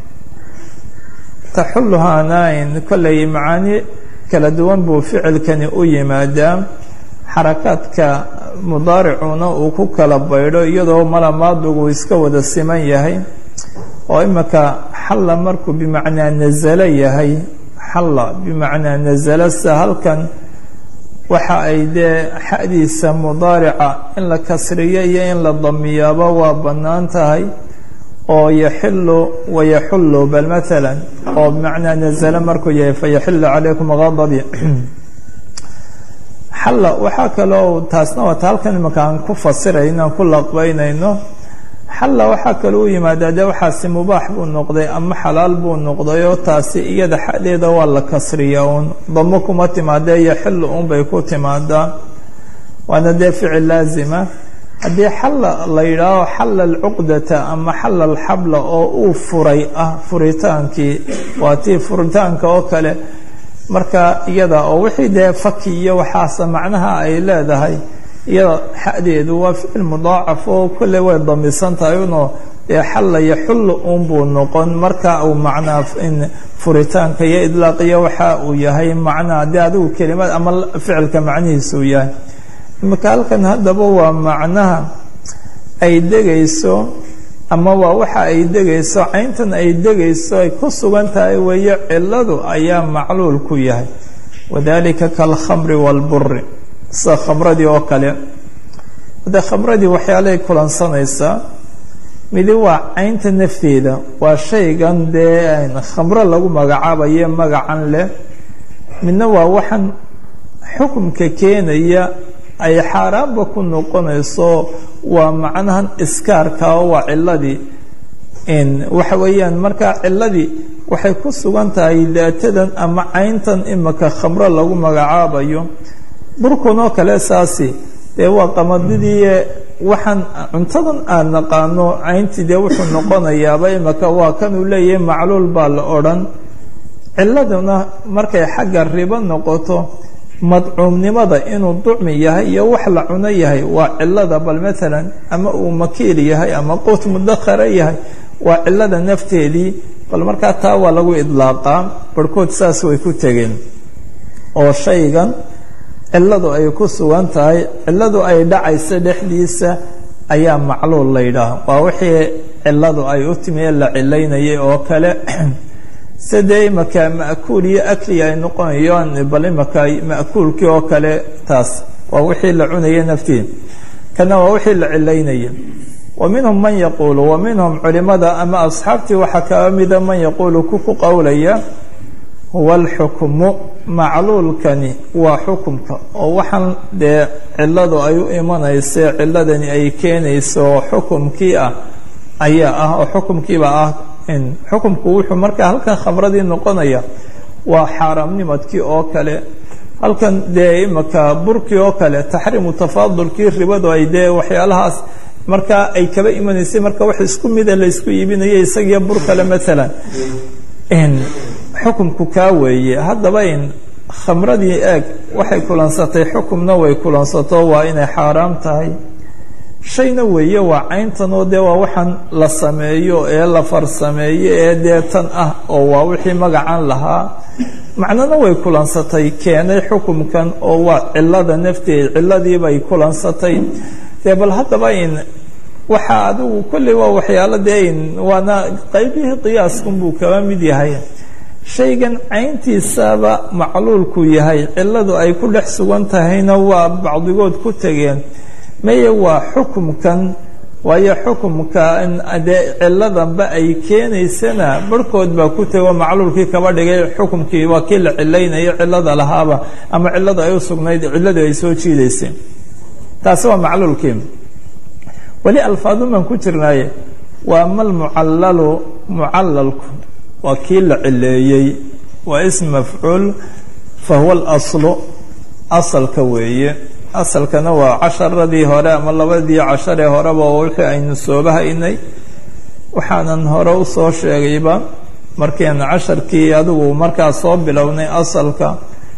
taxulluhaanain kollay macaani kala duwan buu ficilkani u yimaadaa xarakaadka mudaaricuna uu ku kala baydho iyadoo malamaadigu iska wada siman yahay oo imika xalla markuu bimacnaa nasalo yahay xalla bimacnaa nasalo sida halkan waxa ay dee xadiisa mudaarica in la kasriyo iyo in la damiyaaba waa bannaan tahay oo yaxilu wayaxullu bal maalan oo bimacnaa nasalo markuu yahay fayaxilu calaykum gadabi xalla waxaa kaloo taasna waata halkan imaka aan ku fasiray inaan ku laqbaynayno xalla waxaa kaloo u yimaadaa dee waxaasi mubaax buu noqday ama xalaal buu noqday oo taasi iyada xadeeda waa la kasriya uun damo kuma timaadee yaxillu uunbay ku timaadaa waana dee ficil laazima haddii xalla la yidhaaho xalla alcuqdata ama xalla alxabla oo uu furay ah furitaankii waa tii furitaanka oo kale marka iyada oo wixii dee faki iyo waxaasa macnaha ay leedahay iyada xadeedu waa ficil mudaacaf oo kolley way damisan tahay unoo dee xalla yaxullu unbuu noqon marka uu macnaa furitaanka iyo idlaaqiyo waxa uu yahay macnaha dee adigu kelimad ama ficilka macnihiisa uu yahay imika halkan haddaba waa macnaha ay degayso ama waa waxa ay degayso cayntan ay degayso ay ku sugan tahay weeye ciladu ayaa macluul ku yahay wadalika kaalkhamri waalburi sida khamradii oo kale de khamradii waxyaalahay kulansanaysaa midi waa caynta nafteeda waa shaygan dee khamro lagu magacaabayo magacan leh midna waa waxaan xukumka keenaya ay xaaraanba ku noqonayso waa macnahan iskaarka oo waa ciladii waxa weeyaan markaa ciladii waxay ku sugan tahay daatadan ama cayntan imika khamro lagu magacaabayo burkun oo kale saasi dee waa qamadidii waxaan cuntadan aan naqaano cayntii dee wuxuu noqonayaaba imika waa kanuu leeyahay macluul baa la odhan ciladuna markay xagga ribo noqoto madcuumnimada inuu ducmi yahay iyo wax la cuno yahay waa cilada bal maalan ama uu makiil yahay ama quut mudakhara yahay waa cilada nafteedii bal markaa taa waa lagu idlaaqaa barhkood saas way ku tegeen oo shaygan ciladu ay ku sugan tahay ciladu ay dhacayso dhexdiisa ayaa macluul la yidhaaha waa wixii ciladu ay u timi ee la cilaynayay oo kale sidee imaka ma'kuul iyo akli ay noqonayaan bal imaka ma'kuulkii oo kale taas waa wixii la cunaya naftiin kana waa wixii la cilaynaya wa minhum man yaquulu wa minhum culimada ama asxaabtii waxaa kaa mida man yaquulu ku ku qowlaya huwa alxukmu macluulkani waa xukumka oo waxaan dee ciladu ay u imanaysa ciladani ay keenayso oo xukumkii ah ayaa ah oo xukumkiiba ah xukumku wuxuu markaa halkan khamradii noqonaya waa xaaraamnimadkii oo kale halkan dee imaka burkii oo kale taxriimu tafaadulkii ribadu ay dee waxyaalahaas markaa ay kaba imanaysay marka wax isku mida la isku iibinayo isagiyo bur kale maalan xukumku kaa weeye haddaba in khamradii eeg waxay kulansatay xukumna way kulansato waa inay xaaraam tahay shayna weeye waa cayntan oo dee waa waxaan la sameeyo ee la farsameeyo ee dee tan ah oo waa wixii magacan lahaa macnona way kulansatay keenay xukumkan oo waa cilada nafteed ciladiibay kulansatay dee bal haddaba in waxaa adigu kolley waa waxyaalo dee in waana qaybihii qiyaaskunbuu kaba mid yahay shaygan cayntiisaba macluulku yahay ciladu ay ku dhex sugan tahayna waa bacdigood ku tegeen maye waa xukumkan waayo xukumka dee ciladanba ay keenaysana barhkood baa ku tego macluulkii kaba dhigay xukumkii waa kii la cilaynayo cilada lahaaba ama ciladu ay u sugnayd ciladu ay soo jiidaysay taasi waa macluulkii weli alfaadun baan ku jirnaaye waa mal mucallalu mucallalku waa kii la cileeyey waa ism mafcuul fa huwa alaslu asalka weeye asalkana waa casharadii hore ama labadii casharee horeba oo wixii aynu sooba haynay waxaanan hore usoo sheegayba markian casharkii adigu markaa soo bilownay asalka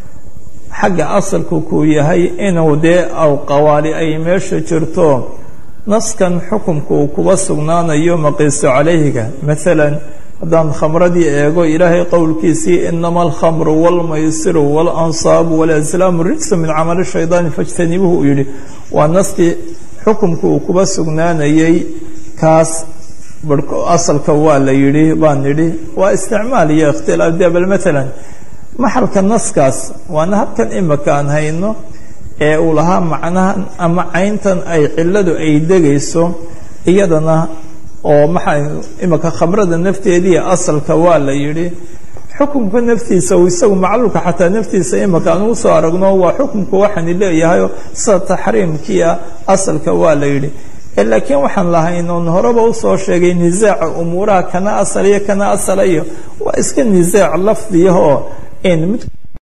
xagga asalku kuu yahay inuu dee awqawaali ay meesha jirto naskan xukumka uu kuba sugnaanayo maqiiso calayhiga maalan haddaan khamradii eego ilaahay qowlkiisii inama alkhamru wاlmaysiru wاlansaabu wاlaslaamu rijsu min camali shaydaani fاjtanibuhu uu yihi waa naskii xukumka uu kuba sugnaanayey kaas asalka waa la yihi baan nidhi waa isticmaal iyo ikhtilaaf de bal maalan maxalka naskaas waana habkan imika aan hayno ee uu lahaa macnahan ama cayntan ay ciladu ay degayso iyadana oo maxaa imika khamrada nafteediiyo asalka waa la yidhi xukumka naftiisa isagu macluulka xataa naftiisa imika aan ugu soo aragno waa xukumka waxaani leeyahayo sida taxriimkiia asalka waa la yidhi laakiin waxaan lahayn oon horeba usoo sheegay nisaaca umuuraha kana asal iyo kana asala iyo waa iska nisaac lafdiyaho in mid